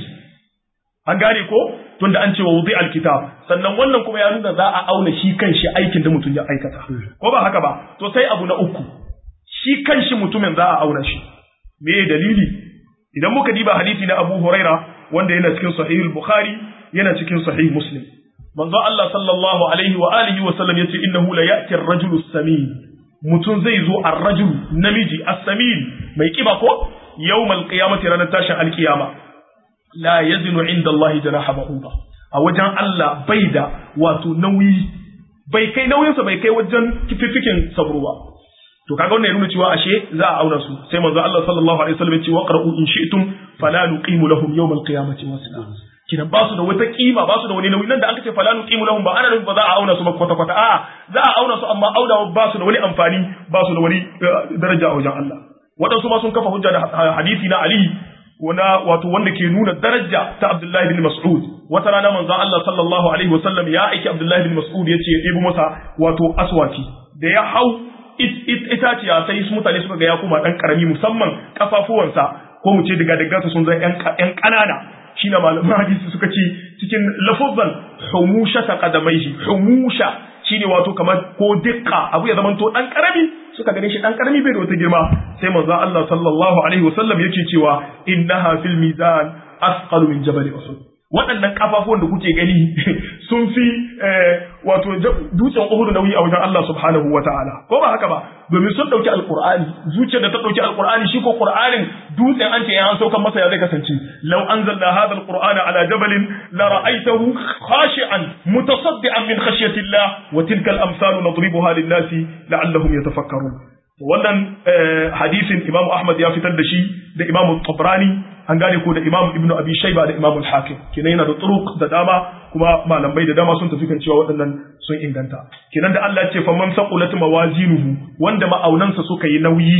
an gane ko tunda an ce wa wudi alkitab sannan wannan kuma ya nuna za a auna shi kanshi aikin da mutum ya aikata ko ba haka ba to sai abu na uku shi kanshi mutumin za a auna shi me dalili idan muka diba hadisi na Abu Huraira wanda yana cikin sahih al-Bukhari yana cikin sahih Muslim manzo Allah sallallahu alaihi wa alihi wa sallam yace innahu la ya'ti ar-rajulu as-samin mutum zai zo ar-rajul namiji as-samin mai kiba ko yawmal qiyamati ranar tashin alkiyama la yazinu inda Allah janaha ba'uda a wajen Allah bai da wato nauyi bai kai nauyinsa bai kai wajen kififikin sabro ba to kaga wannan ya nuna cewa ashe za a auna su sai manzo Allah sallallahu alaihi wasallam ya ce waqra'u in shi'tum fala nuqimu lahum yawm al-qiyamati wasila kinan ba su da wata kima ba su da wani nauyi nan da aka ce fala nuqimu lahum ba ana ba za a auna su ba kwata kwata a za a auna su amma auna ba su da wani amfani ba su da wani daraja a wajen Allah waɗansu ma sun kafa hujja da hadisi na Ali wana wato wanda ke nuna daraja ta Abdullahi bin Mas'ud wata rana manzo Allah sallallahu alaihi wasallam ya aiki Abdullahi bin Mas'ud yace ya ɗebo masa wato aswaki da ya hau itaciya sai su mutane suka ga ya kuma dan karami musamman kafafuwansa ko mu ce daga daga sun zai yan ƙanana shi na malaman hadisi suka ce cikin lafazan humusha ta kadamaihi humusha shine wato kamar ko dukka abu ya zama to dan karami suka gane shi dan karami bai da wata girma sai manzo Allah sallallahu alaihi wasallam yake cewa innaha fil mizan asqalu min jabal uhud waɗannan kafafuwan da kuke gani sun fi wato dutsen Uhud nauyi a wajen Allah subhanahu wa ta'ala ko ba haka ba domin sun ɗauki alƙur'ani zuciyar da ta ɗauki alƙur'ani shi ko ƙur'anin dutsen an ce ya an saukan masa ya zai kasance law anzalna hadha alqur'ana ala jabalin la ra'aytahu khashi'an mutasaddian min khashyati Allah wa tilka al-amsalu nadribuha lin-nasi la'allahum yatafakkarun wannan hadisin Imam Ahmad ya fitar da shi da Imam Tabrani an gane ko da Imam Ibn Abi Shayba da Imam Al-Hakim kenan yana da turuq da dama kuma malamai da dama sun tafi kan cewa waɗannan sun inganta kenan da Allah ya ce fa man saqulat mawazinuhu wanda ma'aunansa suka yi nauyi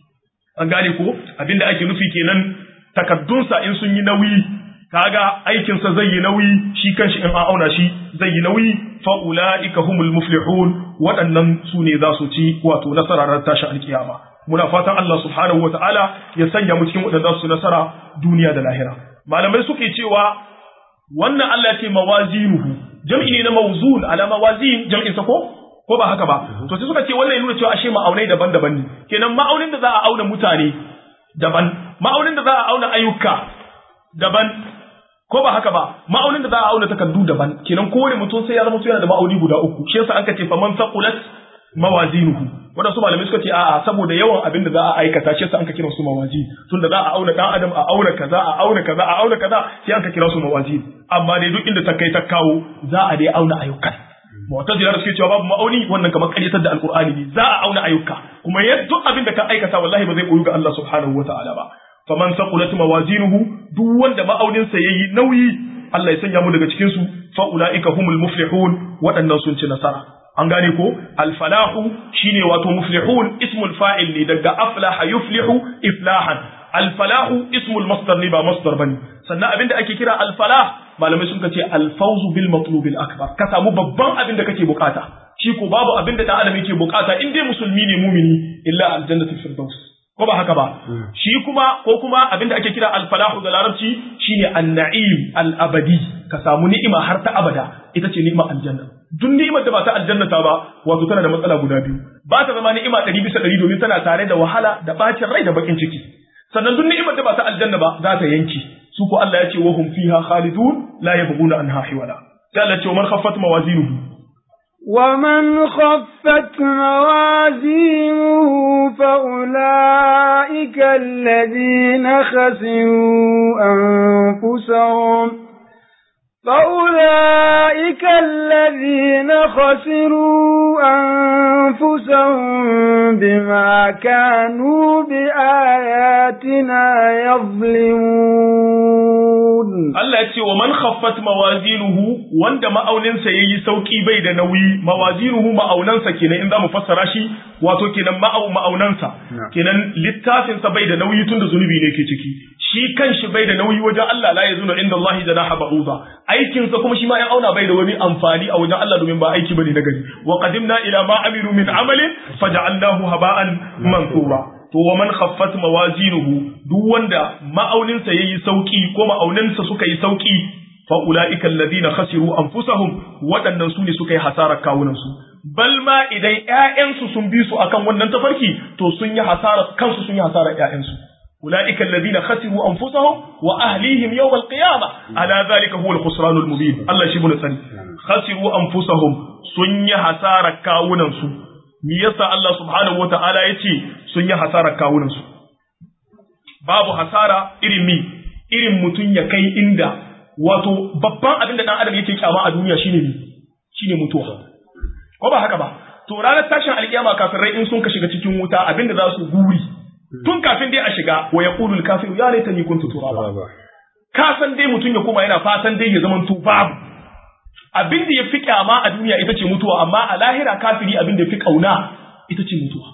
an gane ko abinda ake nufi kenan takaddunsa in sun yi nauyi kaga aikinsa zai yi nauyi shi kanshi in an auna shi zai yi nauyi fa ulaika humul muflihun waɗannan su ne za su ci wato nasara ran tashi alkiyama muna fatan Allah subhanahu wataala ya sanya mu cikin waɗanda su nasara duniya da lahira malamai suke cewa wannan Allah ce mawazinuhu jam'i ne na mawzun ala mawazin jam'in sa ko ko ba haka ba to sai suka ce wannan ya nuna cewa ashe ma'aunai daban-daban ne kenan ma'aunin da za a auna mutane daban ma'aunin da za a auna ayyuka daban ko ba haka ba ma'aunin da za a auna takardu daban kenan kowane mutum sai ya zama yana da ma'auni guda uku shi yasa aka ce fa man saqulat mawazinuhu wadansu malamai suka ce a'a saboda yawan abin da za a aikata shi yasa an ka kira su mawazi tunda za a auna dan adam a auna kaza a auna kaza a auna kaza sai an ka kira su mawazi amma dai duk inda ta kai ta kawo za a dai auna ayyukan mu'tazila suke cewa babu ma'auni wannan kamar karyatar da alqur'ani ne za a auna ayyuka kuma yadda duk abin da ka aikata wallahi ba zai koyu ga Allah subhanahu wataala ba faman saqulat mawazinuhu duk wanda ma'auninsa yayi nauyi Allah ya sanya mu daga cikin su fa ulaika humul muflihun waɗannan sun ci nasara an gane ko alfalahu shine wato muflihun ismul fa'il ne daga aflaha yuflihu iflahan alfalahu ismul masdar ne ba masdar bane sannan abinda ake kira alfalah malamai sun ce alfawzu bil matlubil akbar ka samu babban abin da kake bukata shi ko babu abin da dan adam yake bukata in dai musulmi ne mumini illa aljannatul firdaus ko ba haka ba shi kuma ko kuma abinda ake kira alfalahu da larabci shine an-na'im al-abadi ka samu ni'ima har ta abada ita ce ni'ima aljanna duk ni'imar da ba ta aljanna ta ba wato tana da matsala guda biyu ba ta zama ni'ima 100 bisa 100 domin tana tare da wahala da bacin rai da bakin ciki sannan duk ni'imar da ba ta aljanna ba za ta yanki su ko Allah ya ce wa hum fiha khalidun la yabghuna anha hiwala sai Allah ya ce man khaffat mawazinuhu ومن خفت موازينه فأولئك الذين خسروا أنفسهم فأولئك الذين خسروا أنفسهم بما كانوا بآياتنا يظلمون Allah ya ce wa man khaffat mawazinuhu wanda ma'auninsa yayi sauki bai da nauyi mawazinuhu ma'aunansa kenan in zamu fassara shi wato kenan ma'au ma'aunansa kenan littafin sa bai da nauyi tunda zunubi ne ke ciki shi kanshi bai da nauyi wajen Allah la yazunu inda Allah janaha ba'uda aikin sa kuma shi ma ya auna bai da wani amfani a wajen Allah domin ba aiki bane na gari wa qadimna ila ma amilu min amalin faja'alnahu haba'an mansura to wa man khaffat mawazinuhu duk wanda ma'auninsa yayi sauki ko ma'auninsa suka yi sauki fa ulaika alladhina khasiru anfusahum waɗannan su ne suka yi hasarar kawunan su bal ma idan ƴaƴansu sun bi su akan wannan tafarki to sun yi hasara kansu sun yi hasarar ƴaƴansu ulaika alladhina khasiru anfusahum wa ahlihim yawm alqiyamah ala dhalika huwa alkhusran almubin Allah shi mun sani khasiru anfusahum sun yi hasarar kawunan su me yasa Allah subhanahu wata'ala ya ce sun yi hasarar kawunansu babu hasara irin mi irin mutum ya kai inda wato babban abin da dan adam yake kyama a duniya shine mi shine mutuwa ko ba haka ba to ranar tashin alkiyama kafirai in sun ka shiga cikin wuta abin da za su guri tun kafin dai a shiga wa yaqulu al-kafiru ya laitani kuntu turaba ka san dai mutum ya koma yana fatan dai ya zamanto babu abin da ya fi kyama a duniya ita ce mutuwa amma a lahira kafiri abin da ya fi kauna ita ce mutuwa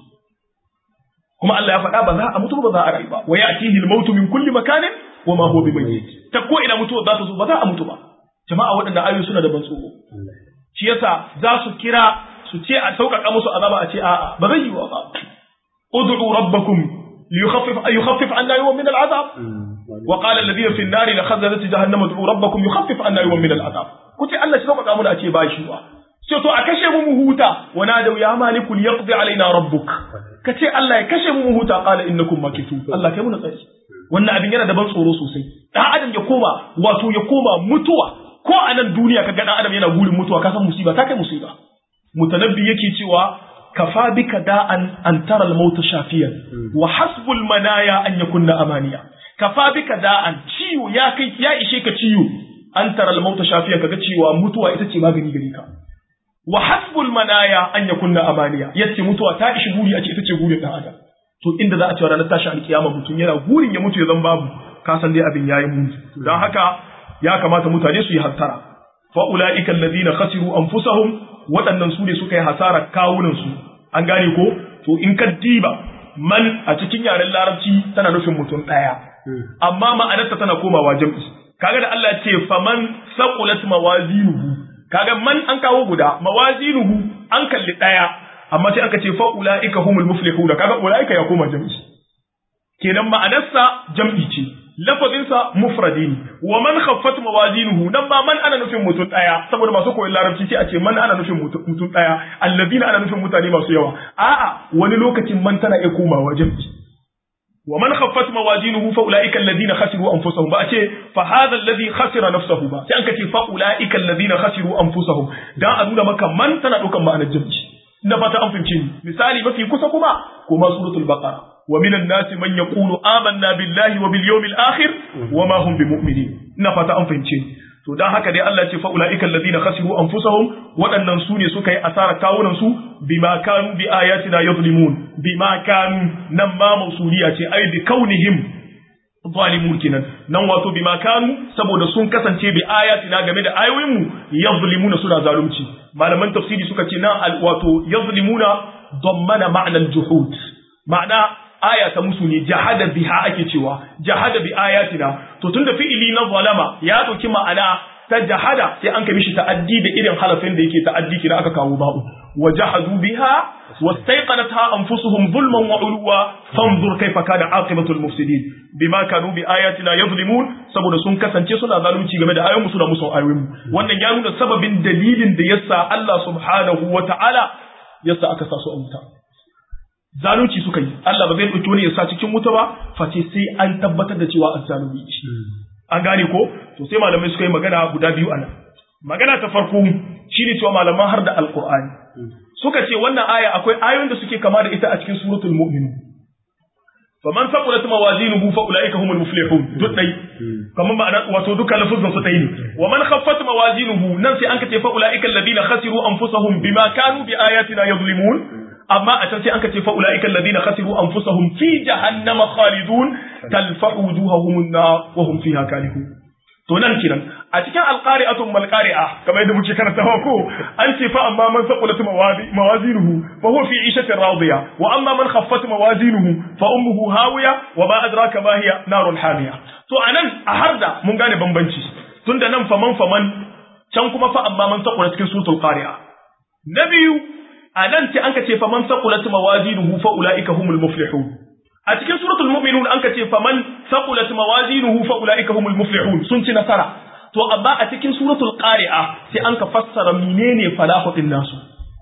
kuma Allah ya faɗa ba za a mutu ba za a rayu ba wa ya'tihi al-mautu min kulli makanin wa ma huwa bimayyit ta ko ina mutuwa za ta zo ba za a mutu ba jama'a waɗanda ayoyi suna da ban tsoro shi yasa za su kira su ce a sauƙaƙa musu azaba a ce a'a ba zai yi wa ba ud'u rabbakum liyukhaffif yukhaffif anna yawman min al'azab wa qala alladhina fi an-nari la khazanat jahannam ud'u rabbakum yukhaffif anna yawman min al'azab ku ce Allah shi sauƙaƙa mu a ce ba shi wa sai to a kashe mu mu huta wa nadaw ya maliku liyaqdi alaina rabbuk ka ce Allah ya kashe mu mu huta qala innakum makitu Allah kai mu na tsari wannan abin yana da ban tsoro sosai dan adam ya koma wato ya koma mutuwa ko a nan duniya ka ga dan adam yana gurin mutuwa ka san musiba ta kai musiba mutanabbi yake cewa kafa bika da'an an tara al-maut shafiyan wa hasbul manaya an yakunna amaniya kafa bika da'an ciwo ya kai ya ishe ka ciwo an tara al-maut shafiyan kaga cewa mutuwa ita ce magani gare ka wa hasbul manaya an yakunna amaniya yace mutuwa ta ishi guri a ce ita ce gurin dan adam to inda za a cewa ranar tashi alkiyama mutum yana gurin ya mutu ya zan babu ka san dai abin yayi muni don haka ya kamata mutane su yi hattara fa ulaika alladhina khasiru anfusahum waɗannan su ne suka yi hasarar kawunan su an gane ko to in ka diba man a cikin yaren larabci tana nufin mutum ɗaya amma ma'anarta tana komawa jam'i kaga da Allah ya ce faman saqulat mawazinuhu kaga man an kawo guda mawazinuhu an kalli ɗaya amma sai aka ce fa ulaika humul muflihun kaga ulaika ya koma jam'i kenan ma'anarsa jam'i ce lafazinsa mufradi ne wa man khaffat mawazinuhu nan ma man ana nufin mutum daya saboda masu koyon larabci sai a ce man ana nufin mutum daya alladina ana nufin mutane masu yawa a'a wani lokacin man tana iya komawa jam'i wa man khaffat mawazinuhu fa ulaika alladhina khasiru anfusahum ba a ce fa hadha alladhi khasira nafsahu ba sai an ka ce fa ulaika alladhina khasiru anfusahum dan a nuna maka man tana daukan ma'anar jam'i na fata an fahimce ni misali mafi kusa kuma kuma suratul baqara ومن الناس من يقول آمنا بالله وباليوم الآخر وما هم بمؤمنين نفتا أن فهمتين to dan haka dai Allah ce fa ulaika alladhina khasiru anfusahum waɗannan su ne suka yi asara kawunan su bima kanu bi ayatina yuzlimun bima kanu nan ma mausuliya ce ai bi kaunihim zalimun kinan nan wato bima kanu saboda sun kasance bi ayatina game da ayoyin mu yuzlimuna suna zalunci malaman tafsiri suka ce nan wato yuzlimuna dammana ma'na al-juhud ma'ana aya ta musu ne jahada biha ake cewa jahada bi ayatina to tunda fi'ili na zalama ya dauki ma'ana ta jahada sai an kai mishi ta'addi da irin halafin da yake ta'addi kina aka kawo ba'u wa jahadu biha wastayqanatha anfusuhum zulman wa ulwa fanzur kayfa kana aqibatu al-mufsidin bima kanu bi ayatina yuzlimun saboda sun kasance suna zalunci game da ayoyin suna musu ayoyin wannan ya nuna sababin dalilin da yasa Allah subhanahu wa ta'ala yasa aka sa su a wuta zalunci suka yi Allah ba zai ɗauki wani ya sa cikin wuta ba face sai an tabbatar da cewa azzalumi ce an gane ko to sai malamai suka yi magana guda biyu anan magana ta farko shine cewa malaman har da alqur'ani suka ce wannan aya akwai ayoyin da suke kama da ita a cikin suratul mu'min faman saqulat mawazinuhu fa ulaika humul muflihun duk dai kamar ma'ana wato duka lafuzan su tayi ne wa man khaffat mawazinuhu nan sai an ka ce fa ulaika alladhina khasiru anfusahum bima kanu bi ayatina yuzlimun amma a can sai an ce fa ulaika alladhina khasiru anfusahum fi jahannama khalidun talfahu wujuhahum an-nar wa hum fiha kalihun to nan kiran a cikin alqari'atun mal qari'a kamar yadda muke karanta ko an ce fa amma man saqulat mawazinuhu fa huwa fi 'ishatin radiya wa amma man khaffat mawazinuhu fa ummuhu hawiya wa ma adraka ma hiya narun hamiya to anan a harda mun gane bambanci tunda nan faman faman can kuma fa amma man saqulat cikin suratul qari'a na biyu a nan ce an ka ce faman saqulat mawazinuhu fa ulaika humul muflihun a cikin suratul mu'minun an ka ce faman saqulat mawazinuhu fa ulaika humul muflihun sun ci nasara to amma a cikin suratul qari'a sai an ka fassara menene falahu din nasu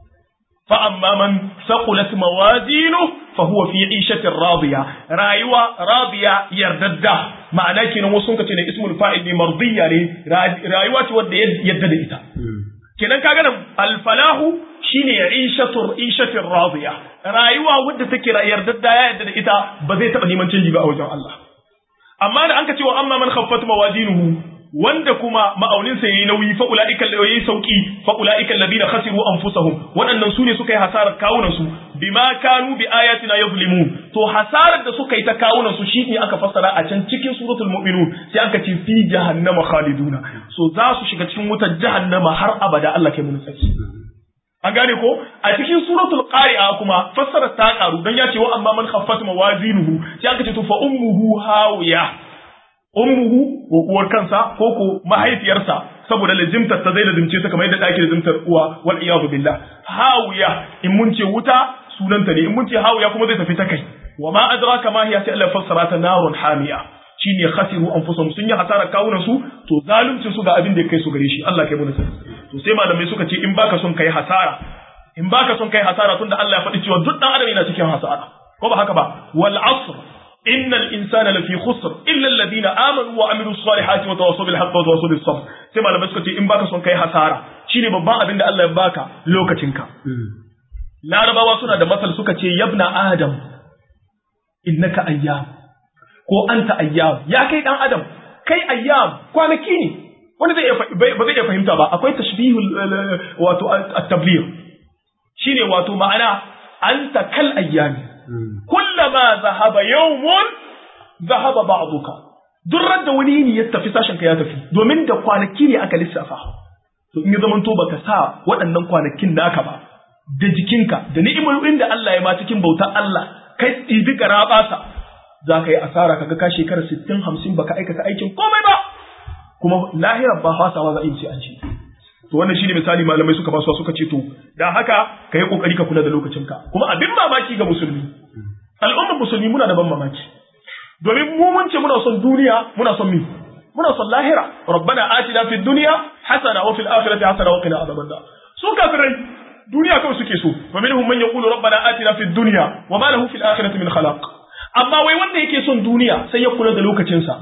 fa amma man saqulat mawazinuhu fa huwa fi 'ishatin radiya rayuwa radiya yardadda ma'ana kenan wasu sun ka ce ne ismul fa'il ne mardiya ne rayuwa ce wanda yadda da ita kenan kaga nan al-falahu shine ishatur ishatir radiya rayuwa wadda take yardadda ya yarda da ita ba zai taba neman canji ba a wajen Allah amma da anka cewa amma man khaffat mawazinuhu wanda kuma ma'aunin sa yayi nauyi fa ulaika yayi sauki fa ulaika alladhina khasiru anfusahum waɗannan su ne suka yi hasarar kawunan su bima kanu bi ayatina yazlimun to hasarar da suka yi ta kawunan su shine aka fassara a can cikin suratul mu'minun sai aka ce fi jahannama khaliduna so za su shiga cikin wutar jahannama har abada Allah kai mun saki an gane ko a cikin suratul qari'a kuma fassara ta karu dan ya ce wa amma man khaffat mawazinuhu sai aka ce to fa ummuhu hawiya ummuhu ko uwar kansa ko ko mahaifiyarsa saboda lazimtar ta zai lazimce ta kamar yadda take lazimtar uwa wal iyadu billah hawiya in mun ce wuta sunanta ne in mun ce hawiya kuma zai tafi ta kai wa ma adraka ma hiya sai Allah fassara ta narun hamiya shine khasiru anfusahum sun yi hasara kawunan su to zaluncin su ga abin da ya kai su gare shi Allah kai mu nasara to sai malamai suka ce in baka son kai hasara in baka son kai hasara tunda Allah ya faɗi cewa duk dan adam yana cikin hasara ko ba haka ba wal asr innal insana lafi khusr illa alladhina amanu wa amilus salihati wa tawassaw bil haqqi wa tawassaw bis sabr sai malamai suka ce in baka son kai hasara shine babban abin da Allah ya baka lokacinka larabawa suna da masal suka ce yabna adam innaka ayyam ko anta ayyam ya kai dan adam kai ayyam kwanaki ne wanda zai ba zai iya fahimta ba akwai tashbihul wato at-tabligh shine wato ma'ana anta kal ayyami kullama zahaba yawmun zahaba ba'duka duk da wani ne ya tafi sashen ka ya tafi domin da kwanaki ne aka lissafa to in ya zamanto baka sa waɗannan kwanakin naka ba da jikinka da ni'imomin da Allah ya ma cikin bautar Allah kai ɗibi garabasa za ka yi asara kaga ka shekara sittin hamsin baka aikata aikin komai ba kuma lahirar ba fasawa za a yi sai an ce to wannan shine misali malamai suka basu suka ce to dan haka ka yi kokari ka kula da lokacinka kuma abin mamaki ga musulmi al'ummar musulmi muna da ban mamaki domin mu mun ce muna son duniya muna son mi muna son lahira rabbana atina fid dunya hasana wa fil akhirati hasana wa qina adhaban nar su kafirai duniya kawai suke so wa minhum man yaqulu rabbana atina fid dunya wa ma lahu fil akhirati min khalaq amma wai wanda yake son duniya sai ya kula da lokacinsa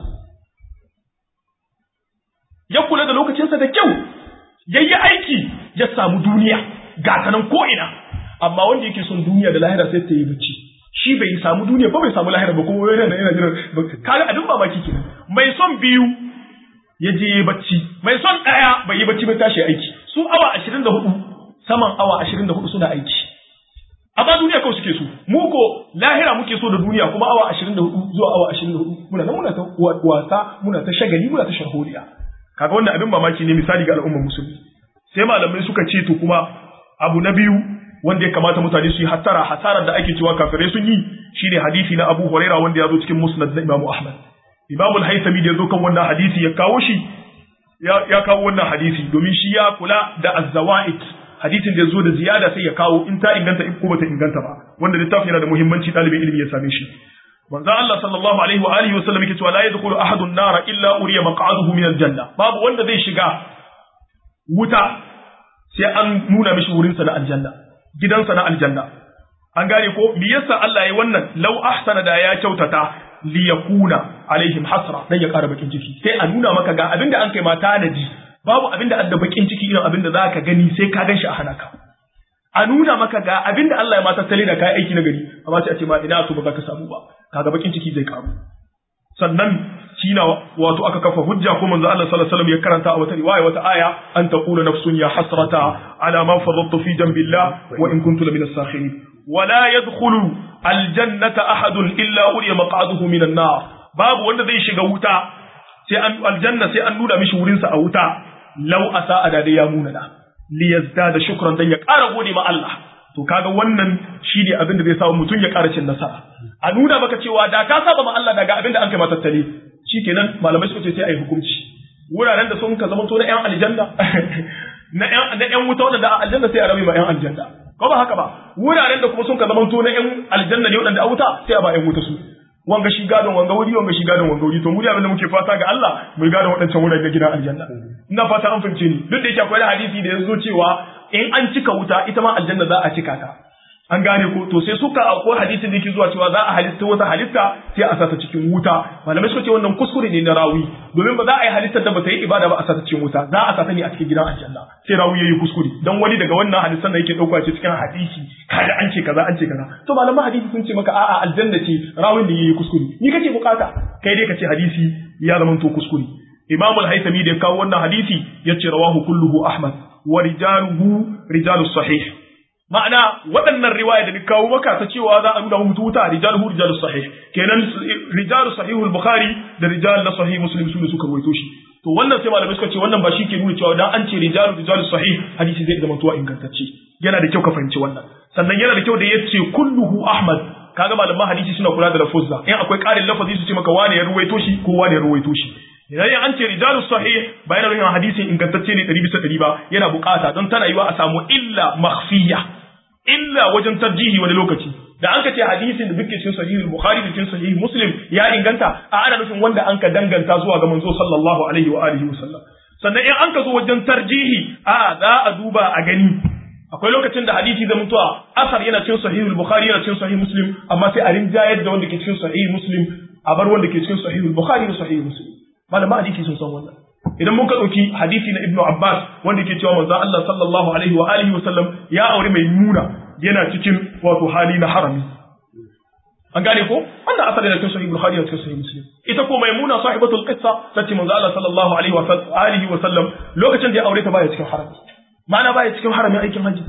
ya kula da lokacinsa da kyau yayi aiki ya samu duniya ga ta nan ko'ina amma wanda yake son duniya da lahira sai ta yi bacci shi bai samu duniya ba bai samu lahira ba kuma yana yana jira kaga abin mamaki kenan mai son biyu ya je bacci mai son daya bai yi bacci ba tashi aiki su awa 24 saman awa 24 suna aiki amma duniya kawai suke so mu ko lahira muke so da duniya kuma awa 24 zuwa awa 24 muna nan muna ta wasa muna ta shagali muna ta sharholiya kaga wannan abin mamaki ne misali ga al'ummar musulmi sai malamai suka ce to kuma abu na biyu wanda ya kamata mutane su yi hattara hasarar da ake cewa kafirai sun yi shine hadisi na Abu Huraira wanda ya zo cikin Musnad na Imam Ahmad Imam al-Haythami da ya zo kan wannan hadisi ya kawo shi ya, ya kawo wannan hadisi domin shi ya kula da az-zawaid hadisin da ya zo da ziyada sai ya kawo in ta inganta in ko bata inganta ba wanda littafin yana da muhimmanci ɗalibin ilimi ya same shi manzo Allah sallallahu alaihi wa alihi wa sallam yake cewa la yadkhulu ahadun nara illa uriya maq'aduhu min al-janna babu wanda zai shiga wuta sai an nuna mishi wurin sa na aljanna gidansa na aljanna an gane ko me yasa Allah ya wannan law ahsana da ya kyautata li yakuna alaihim hasra dan ya ƙara bakin ciki sai a nuna maka ga abinda an kai mata naji babu abinda adda bakin ciki irin abinda zaka gani sai ka ganshi a hanaka a nuna maka ga abinda Allah ya mata tale da kai aiki na gari amma sai a ce ma ina so ba za ka samu ba kaga bakin ciki zai karu sannan shine wato aka kafa hujja ko manzo Allah sallallahu alaihi wasallam ya karanta a wata riwaya wata aya an taqulu nafsun ya hasrata ala ma faradtu fi jambillah wa in kuntu lamina sakhirin wala yadkhulu aljannata ahadun illa uriya maq'aduhu minan nar babu wanda zai shiga wuta sai an aljanna sai an nuna mishi wurin sa a wuta law asa da ya munana li yazdada shukran dan ya ƙara gode ma Allah to kaga wannan shi ne abin da zai samu mutum ya ƙara cin nasara a nuna maka cewa da ka saba ma Allah daga abin da an kai matattale shikenan malamai suka ce sai a yi hukunci wuraren da sun ka zama to na ƴan aljanna na ƴan na ƴan wuta wanda a aljanna sai a rabe ma ƴan aljanna ko ba haka ba wuraren da kuma sun ka zama to na ƴan aljanna ne wanda a wuta sai a ba ƴan wuta su wanga shi gadon wanga wuri wanga shi gadon wanga wuri to mu abin da muke fata ga Allah mu gadon waɗancan wuraren na gidan aljanna ina fata an fahimce ni duk da yake akwai hadisi da ya zo cewa in an cika wuta ita ma aljanna za a cika ta an gane ko to sai suka akwai hadisin da yake zuwa cewa za a halitta wata halitta sai a sata cikin wuta malamai suka ce wannan kuskure ne na rawi domin ba za a yi halittar da ba ta yi ibada ba a sata cikin wuta za a sata ne a cikin gidan aljanna sai rawi yayi kuskure dan wani daga wannan hadisan da yake dauka ce cikin hadisi kaga an ce kaza an ce kaza to malaman hadisi sun ce maka a'a aljanna ce rawin da yayi kuskure ni kake bukata kai dai ka ce hadisi ya zama to kuskure Imam al-Haythami da ya kawo wannan hadisi yace rawahu kulluhu Ahmad wa rijaluhu rijalus sahih ma'ana waɗannan riwaya da ni kawo maka ta cewa za a nuna mutu wuta rijaluhu rijalus sahih kenan rijalus sahihul bukhari da rijal na sahih muslim su ne suka rawaito shi to wannan sai malamai suka ce wannan ba shi ke nuna cewa dan an ce rijalu rijalus sahih hadisi zai zama tuwa ingantacce yana da kyau ka fahimci wannan sannan yana da kyau da yace kulluhu ahmad kaga malaman hadisi suna kula da lafuzza in akwai ƙarin lafazi su ce maka wane ya ruwaito shi ko wane ya ruwaito shi idan an ce rijalus sahih ba yana nufin hadisin ingantacce ne 100 bisa 100 ba yana bukata don tana yiwa a samu illa makhfiya illa wajen tarjihi wani lokaci da an ka ce hadisin da duke cikin sahihul bukhari da cikin sahih muslim ya inganta a ana nufin wanda an ka danganta zuwa ga manzo sallallahu alaihi wa alihi wa sallam sannan in an ka zo wajen tarjihi a za a duba a gani akwai lokacin da hadisi da mutuwa asar yana cikin sahihul bukhari yana cikin sahih muslim amma sai a rinjayar da wanda ke cikin sahih muslim a bar wanda ke cikin sahihul bukhari da sahih muslim malama hadisi sun san wannan idan mun ka ɗauki hadisi na ibnu abbas wanda ke cewa manzo Allah sallallahu alaihi wa alihi wa sallam ya aure mai nuna yana cikin wato hali na harami an gane ko wannan asali da cikin sahih bukhari da cikin sahih muslim ita ko maimuna sahibatul qissa tace manzo Allah sallallahu alaihi wa alihi wa sallam lokacin da ya aure ta baya cikin harami ma'ana baya cikin haramin aikin haji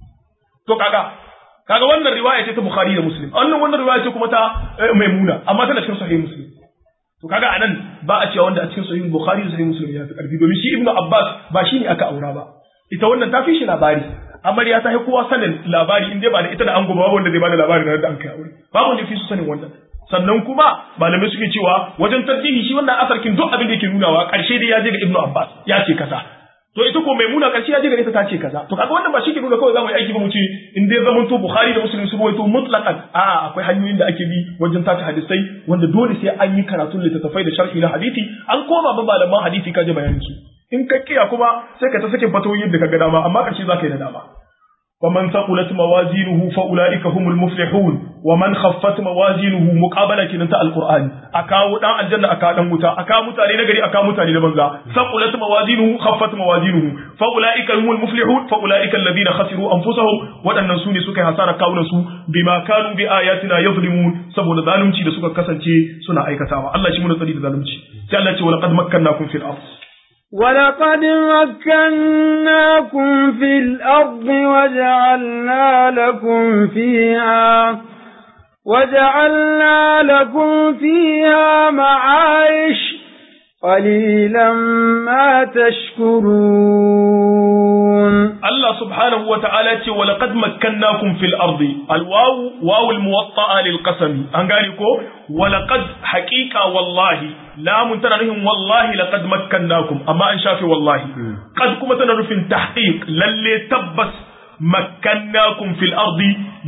to kaga kaga wannan riwaya ce ta bukhari da muslim wannan wannan riwaya ce kuma ta maimuna amma tana cikin sahih muslim to kaga anan ba a cewa wanda a cikin sahih bukhari da sahih muslim ya fi karfi domin shi ibnu abbas ba shi ne aka aura ba ita wannan ta fi shi labari amarya ta yi kowa sanin labari in dai ba da ita da ango ba wanda zai bada labari na da an kai aure babu wanda fi su sanin wannan sannan kuma malamai suke cewa wajen tarjihi shi wannan asarkin duk abin da yake nunawa karshe dai ya je ga ibnu abbas ya ce kaza to ita ko maimuna karshe ya je ga ita ta ce kaza to kaga wannan ba shi ke nuna kawai zamu yi aiki ba mu ce in dai zaman to bukhari da muslim su rawaito mutlaqan a akwai hanyoyin da ake bi wajen tace hadisai wanda dole sai an yi karatun littattafai da sharhi na hadisi an koma ba malaman hadisi ka je bayanin su in ka kiya kuma sai ka ta sake fatoyin da ka ga dama amma karshe za ka yi da dama ومن ثقلت موازينه فأولئك هم المفلحون ومن خفت موازينه مقابلة كنتا القرآن أكاو دان الجنة أكا دان متا أكا متاني نغري أكا متاني نبنزا ثقلت موازينه خفت موازينه فأولئك هم المفلحون فأولئك الذين خسروا أنفسهم وأن سوني سكي حسارة كاونا سو بما كانوا بآياتنا يظلمون سبو ظالمتي da suka kasance suna aikatawa Allah shi mun tsari da zalunci sai Allah ce walaqad makkannakum fil ardh ولقد مكناكم في الأرض وجعلنا لكم فيها وجعلنا لكم فيها معايش قليلا ما تشكرون الله سبحانه وتعالى ولقد مكناكم في الأرض الواو واو الموطأة للقسم أنقالكو ولقد حقيقة والله لا منتنهم والله لقد مكناكم أما أن شافي والله قد كما تنرفين تحقيق للي تبس مكناكم في الأرض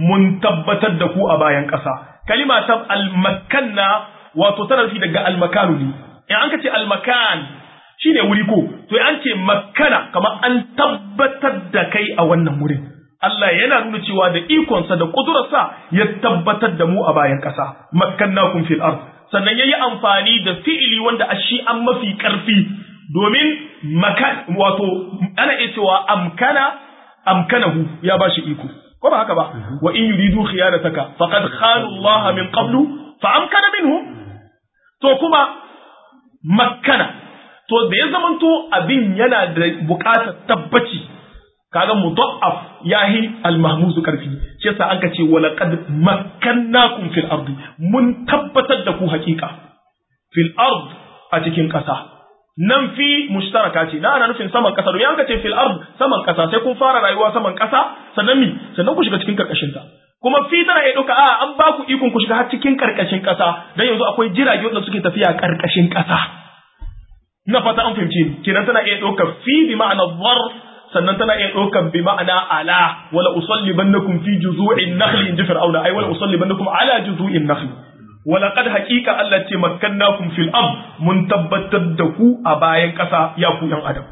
منتبتدكو أبايا كسا كلمة المكنا وتتنرفي دقاء المكان لي يعني أنك المكان shine wuri ko to an ce makkana kamar an tabbatar da kai a wannan wurin Allah yana nuna cewa da ikonsa da kudurarsa ya tabbatar da mu a bayan ƙasa makkannakum fil ard sannan yayi amfani da fi'ili wanda a shi an mafi ƙarfi domin makan wato ana iya cewa amkana amkanahu ya bashi iko ko ba haka ba wa in yuridu khiyanataka faqad khana Allah min qablu fa amkana minhu to kuma makkana to da ya zamanto abin yana da buƙatar tabbaci kaga mudaf yahi al-mahmuzu karfi shi yasa an ce wala qad makkannakum fil ardi mun tabbatar da ku haƙiƙa fil ard a cikin ƙasa nan fi mushtaraka ce na ana nufin saman ƙasa domin an ka ce fil ard saman ƙasa sai kun fara rayuwa saman ƙasa sannan mi sannan ku shiga cikin karkashin ta kuma fi tana iya ɗauka a an ba ku ikon ku shiga har cikin karkashin ƙasa dan yanzu akwai jirage wanda suke tafiya karkashin ƙasa ina fata an fahimce ni kenan tana iya ɗaukar fi bi ma'ana dhar sannan tana iya ɗaukar bi ma'ana ala wala usallibannakum fi juzu'in nakhli in ji fir'auna ai wala usallibannakum ala juzu'in nakhli wala qad haqiqa Allah ce makkannakum fil ard mun tabbatar da ku a bayan ƙasa ya ku yan adam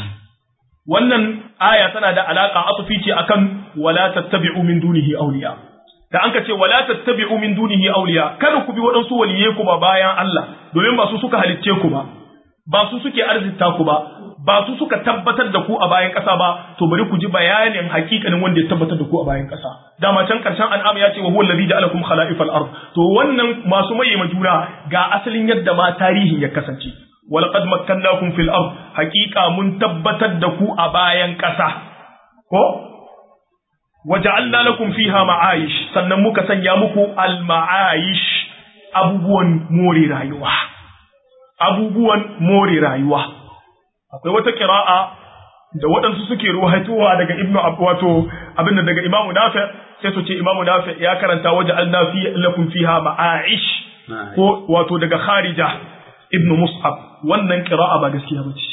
wannan aya tana da alaka atufi ce akan wala tattabi'u min dunihi awliya da an ka ce wala tattabi'u min dunihi awliya kada ku bi waɗansu waliyai ku ba bayan Allah domin ba su suka halicce ku ba ba su suke arzita ku ba ba su suka tabbatar da ku a bayan ƙasa ba to bari ku ji bayanin hakikanin wanda ya tabbatar da ku a bayan ƙasa dama can karshen an'am ya ce wa huwa allazi ja'alakum khala'ifal ard to wannan masu maye juna ga asalin yadda ma tarihin ya kasance walaqad makkannakum fil ard haqiqa mun tabbatar da ku a bayan ƙasa ko waja'alna lakum fiha ma'ayish sannan muka sanya muku al ma'ayish abubuwan more rayuwa abubuwan more rayuwa akwai wata qira'a da waɗansu suke ruwaitowa daga ibnu wato abinda daga imamu nafi sai su ce imamu nafi ya karanta waja'alna fi lakum fiha ma'ayish ko wato daga kharija ibnu mus'ab wannan qira'a ba gaskiya bace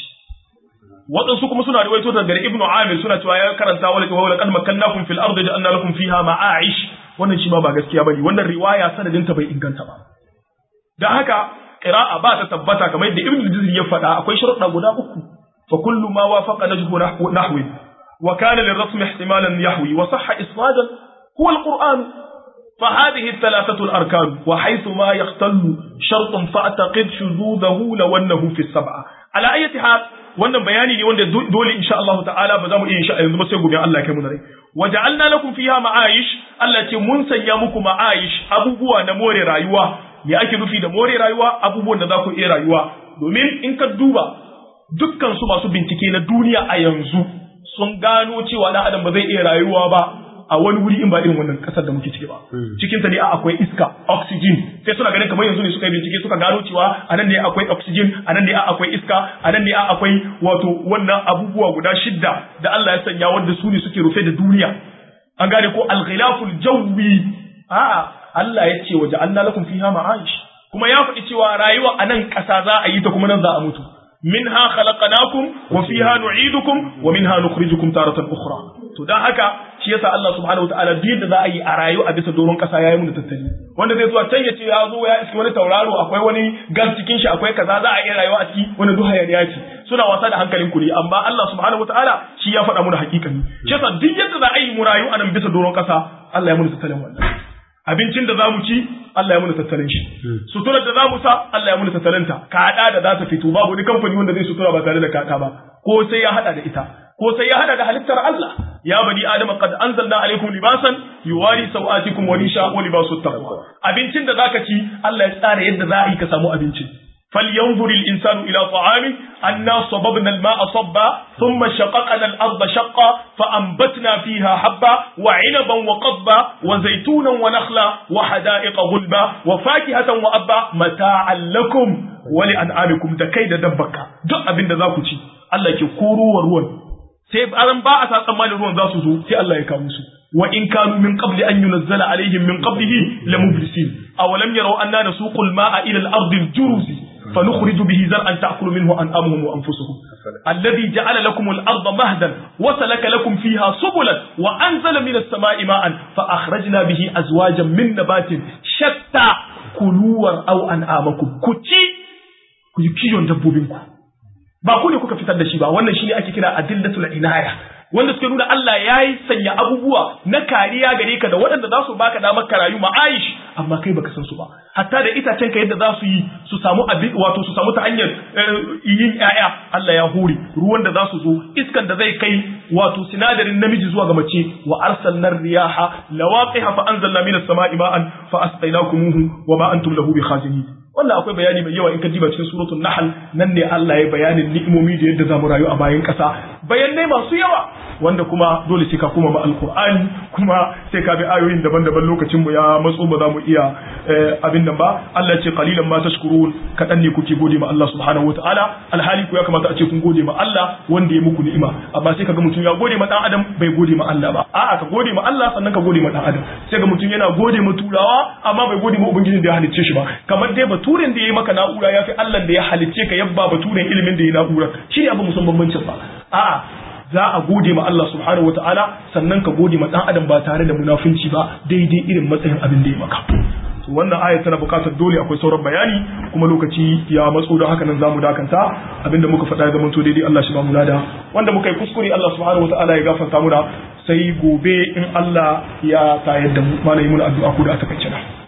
waɗansu kuma suna riwaito daga ibnu amir suna cewa ya karanta wala wa laqad makkannakum fil ardi ja'alna lakum fiha ma'a'ish wannan shi ma ba gaskiya bane wannan riwaya sanadin ta bai inganta ba dan haka qira'a ba ta tabbata kamar yadda ibnu juzri ya faɗa akwai sharuɗa guda uku fa kullu ma wafaqa najhu nahwi wa kana lirrasm ihtimalan yahwi wa sahha isnadan huwa alquran فهذه الثلاثة الأركان وحيث ما يختل شرط فأعتقد شذوذه لو أنه في السبعة على أي حال wannan bayani ne wanda dole insha Allah ta'ala ba za mu iya insha yanzu ba sai gobe Allah ya kai mu rai waja'alna lakum fiha ma'ayish Allah ce mun sanya muku ma'ayish abubuwa na more rayuwa me ake nufi da more rayuwa abubuwan da za ku iya rayuwa domin in ka duba dukkan su masu bincike na duniya a yanzu sun gano cewa dan adam ba zai iya rayuwa ba a wani wuri in ba irin wannan kasar da muke ciki ba cikin ta ne akwai iska oxygen sai suna ganin kamar yanzu ne suka yi bincike suka gano cewa anan ne akwai oxygen anan ne akwai iska anan ne akwai wato wannan abubuwa guda shidda da Allah ya sanya wanda su ne suke rufe da duniya an gane ko al-ghilaful jawi a'a Allah ya ce waje Allah lakum fiha ma'aish kuma ya faɗi cewa rayuwa a nan ƙasa za a yi ta kuma nan za a mutu minha khalaqnakum wa fiha nu'idukum wa minha nukhrijukum taratan ukhra to dan haka shi yasa Allah subhanahu wataala duk da za a yi a rayu a bisa doron kasa yayi mu da tattali wanda zai zuwa can ya ce ya zo ya iski wani tauraro akwai wani gas cikin shi akwai kaza za a iya rayuwa a ciki wani duha ya ce suna wasa da hankalin ku ne amma Allah subhanahu wataala shi ya faɗa mu da hakikani shi yasa duk yadda za a yi mu rayu a nan bisa doron kasa Allah ya mu da tattalin wannan abincin da za mu ci Allah ya muna tattalin shi suturar da za mu sa Allah ya muna tattalin ta kada da za ta fito babu wani kamfani wanda zai sutura ba tare da kada ba ko sai ya hada da ita ko sai ya hada da halittar Allah ya bani adam qad anzalna alaikum libasan yuwari sawatikum wa risha wa libasu taqwa abincin da zaka ci Allah ya tsara yadda za a yi ka samu abincin فلينظر الإنسان إلى طعامه أنا صببنا الماء صبا ثم شققنا الأرض شقا فأنبتنا فيها حبا وعنبا وقضبا وزيتونا ونخلا وحدائق غلبا وفاكهة وأبا متاعا لكم ولأنعامكم دكيد دبك دق أبن ذاكو الله يكورو وروان sai aran ba a sa tsammanin ruwan za su zo sai Allah ya kawo su wa in kanu min qabli an yunzala alaihim min qablihi la mublisin aw lam yaraw anna nasuqul ma'a ila al-ardi al-juruz فنخرج به زرعا تأكل منه أنعامهم وأنفسهم الذي جعل لكم الأرض مهدا وسلك لكم فيها سبلا وأنزل من السماء ماء فأخرجنا به أزواجا من نبات شتى كلوا أو أنعامكم كتي كيون دبوبينكم ba ku ne kuka fitar da shi ba wannan shine ake kira adillatul inaya wanda suke nuna Allah ya yi sanya abubuwa na kariya gare ka da waɗanda za su baka damar ka rayu ma'aish amma kai baka san su ba hatta da itacen ka yadda za su yi su samu abin wato su samu ta hanyar yin ƴaƴa Allah ya hore ruwan da za su zo iskan da zai kai wato sinadarin namiji zuwa ga mace wa arsalna riyaha lawaqiha fa anzalna minas sama'i ma'an fa asqaynakumuhu wa ma antum lahu bikhazinin wannan akwai bayani mai yawa in ka diba cikin suratul nahl nan ne Allah ya bayanin ni'imomi da yadda zamu rayu a bayan ƙasa bayanai masu yawa wanda kuma dole sai ka kuma ma alqur'ani kuma sai ka bi ayoyin daban-daban lokacin mu ya matso ba za mu iya abin nan ba Allah ce qalilan ma tashkurun kadan ne kuke gode ma Allah subhanahu wataala alhali ku ya kamata a ce kun gode ma Allah wanda ya muku ni'ima amma sai kaga mutum ya gode ma dan adam bai gode ma Allah ba a'a ka gode ma Allah sannan ka gode ma dan adam sai ga mutum yana gode ma turawa amma bai gode ma ubangiji da ya halicce shi ba kamar dai baturen da ya yi maka na'ura ya fi Allah da ya halicce ka yabba baturen ilimin da ya na'ura shi ne abu musan bambancin ba a'a za a gode ma Allah subhanahu wataala sannan ka gode ma dan adam ba tare da munafunci ba daidai irin matsayin abin da ya maka wannan aya tana buƙatar dole akwai sauran bayani kuma lokaci ya matso don haka nan zamu dakanta abinda muka faɗa ya zamanto daidai Allah shi ba mu lada wanda muka yi kuskure Allah subhanahu wataala ya gafarta muna sai gobe in Allah ya tayar da mu malai mun addu'a ku da aka kace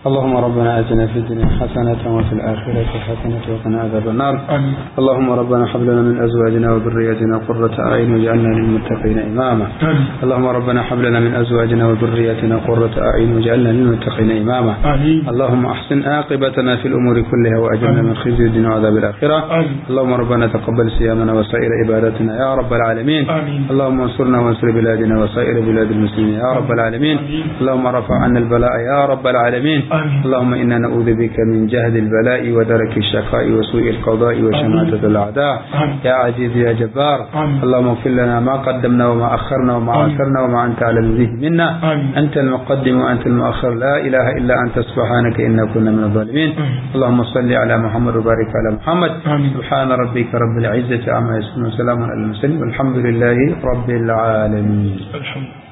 اللهم ربنا آتنا في الدنيا حسنة وفي الآخرة حسنة وقنا عذاب النار آمين اللهم ربنا هب لنا من أزواجنا وذرياتنا قرة أعين واجعلنا للمتقين إماما آمين اللهم ربنا هب لنا من أزواجنا وذرياتنا قرة أعين واجعلنا للمتقين إماما آمين اللهم أحسن عاقبتنا في الأمور كلها وأجرنا من خزي الدنيا وعذاب الآخرة آمين اللهم ربنا تقبل صيامنا وسائر عباداتنا يا رب العالمين آمين اللهم انصرنا وانصر بلادنا وسائر بلاد المسلمين يا رب العالمين آمين. اللهم رفع عنا البلاء يا رب العالمين آمين. اللهم إنا نعوذ بك من جهد البلاء ودرك الشقاء وسوء القضاء وشماتة الأعداء آمين. يا عزيز يا جبار آمين. اللهم اغفر لنا ما قدمنا وما أخرنا وما آمين. أثرنا وما أنت على به منا آمين. أنت المقدم وأنت المؤخر لا إله إلا أنت سبحانك إنا كنا من الظالمين آمين. اللهم صل على محمد وبارك على محمد آمين. سبحان ربك رب العزة عما يصفون وسلام على المرسلين والحمد لله رب العالمين الحمد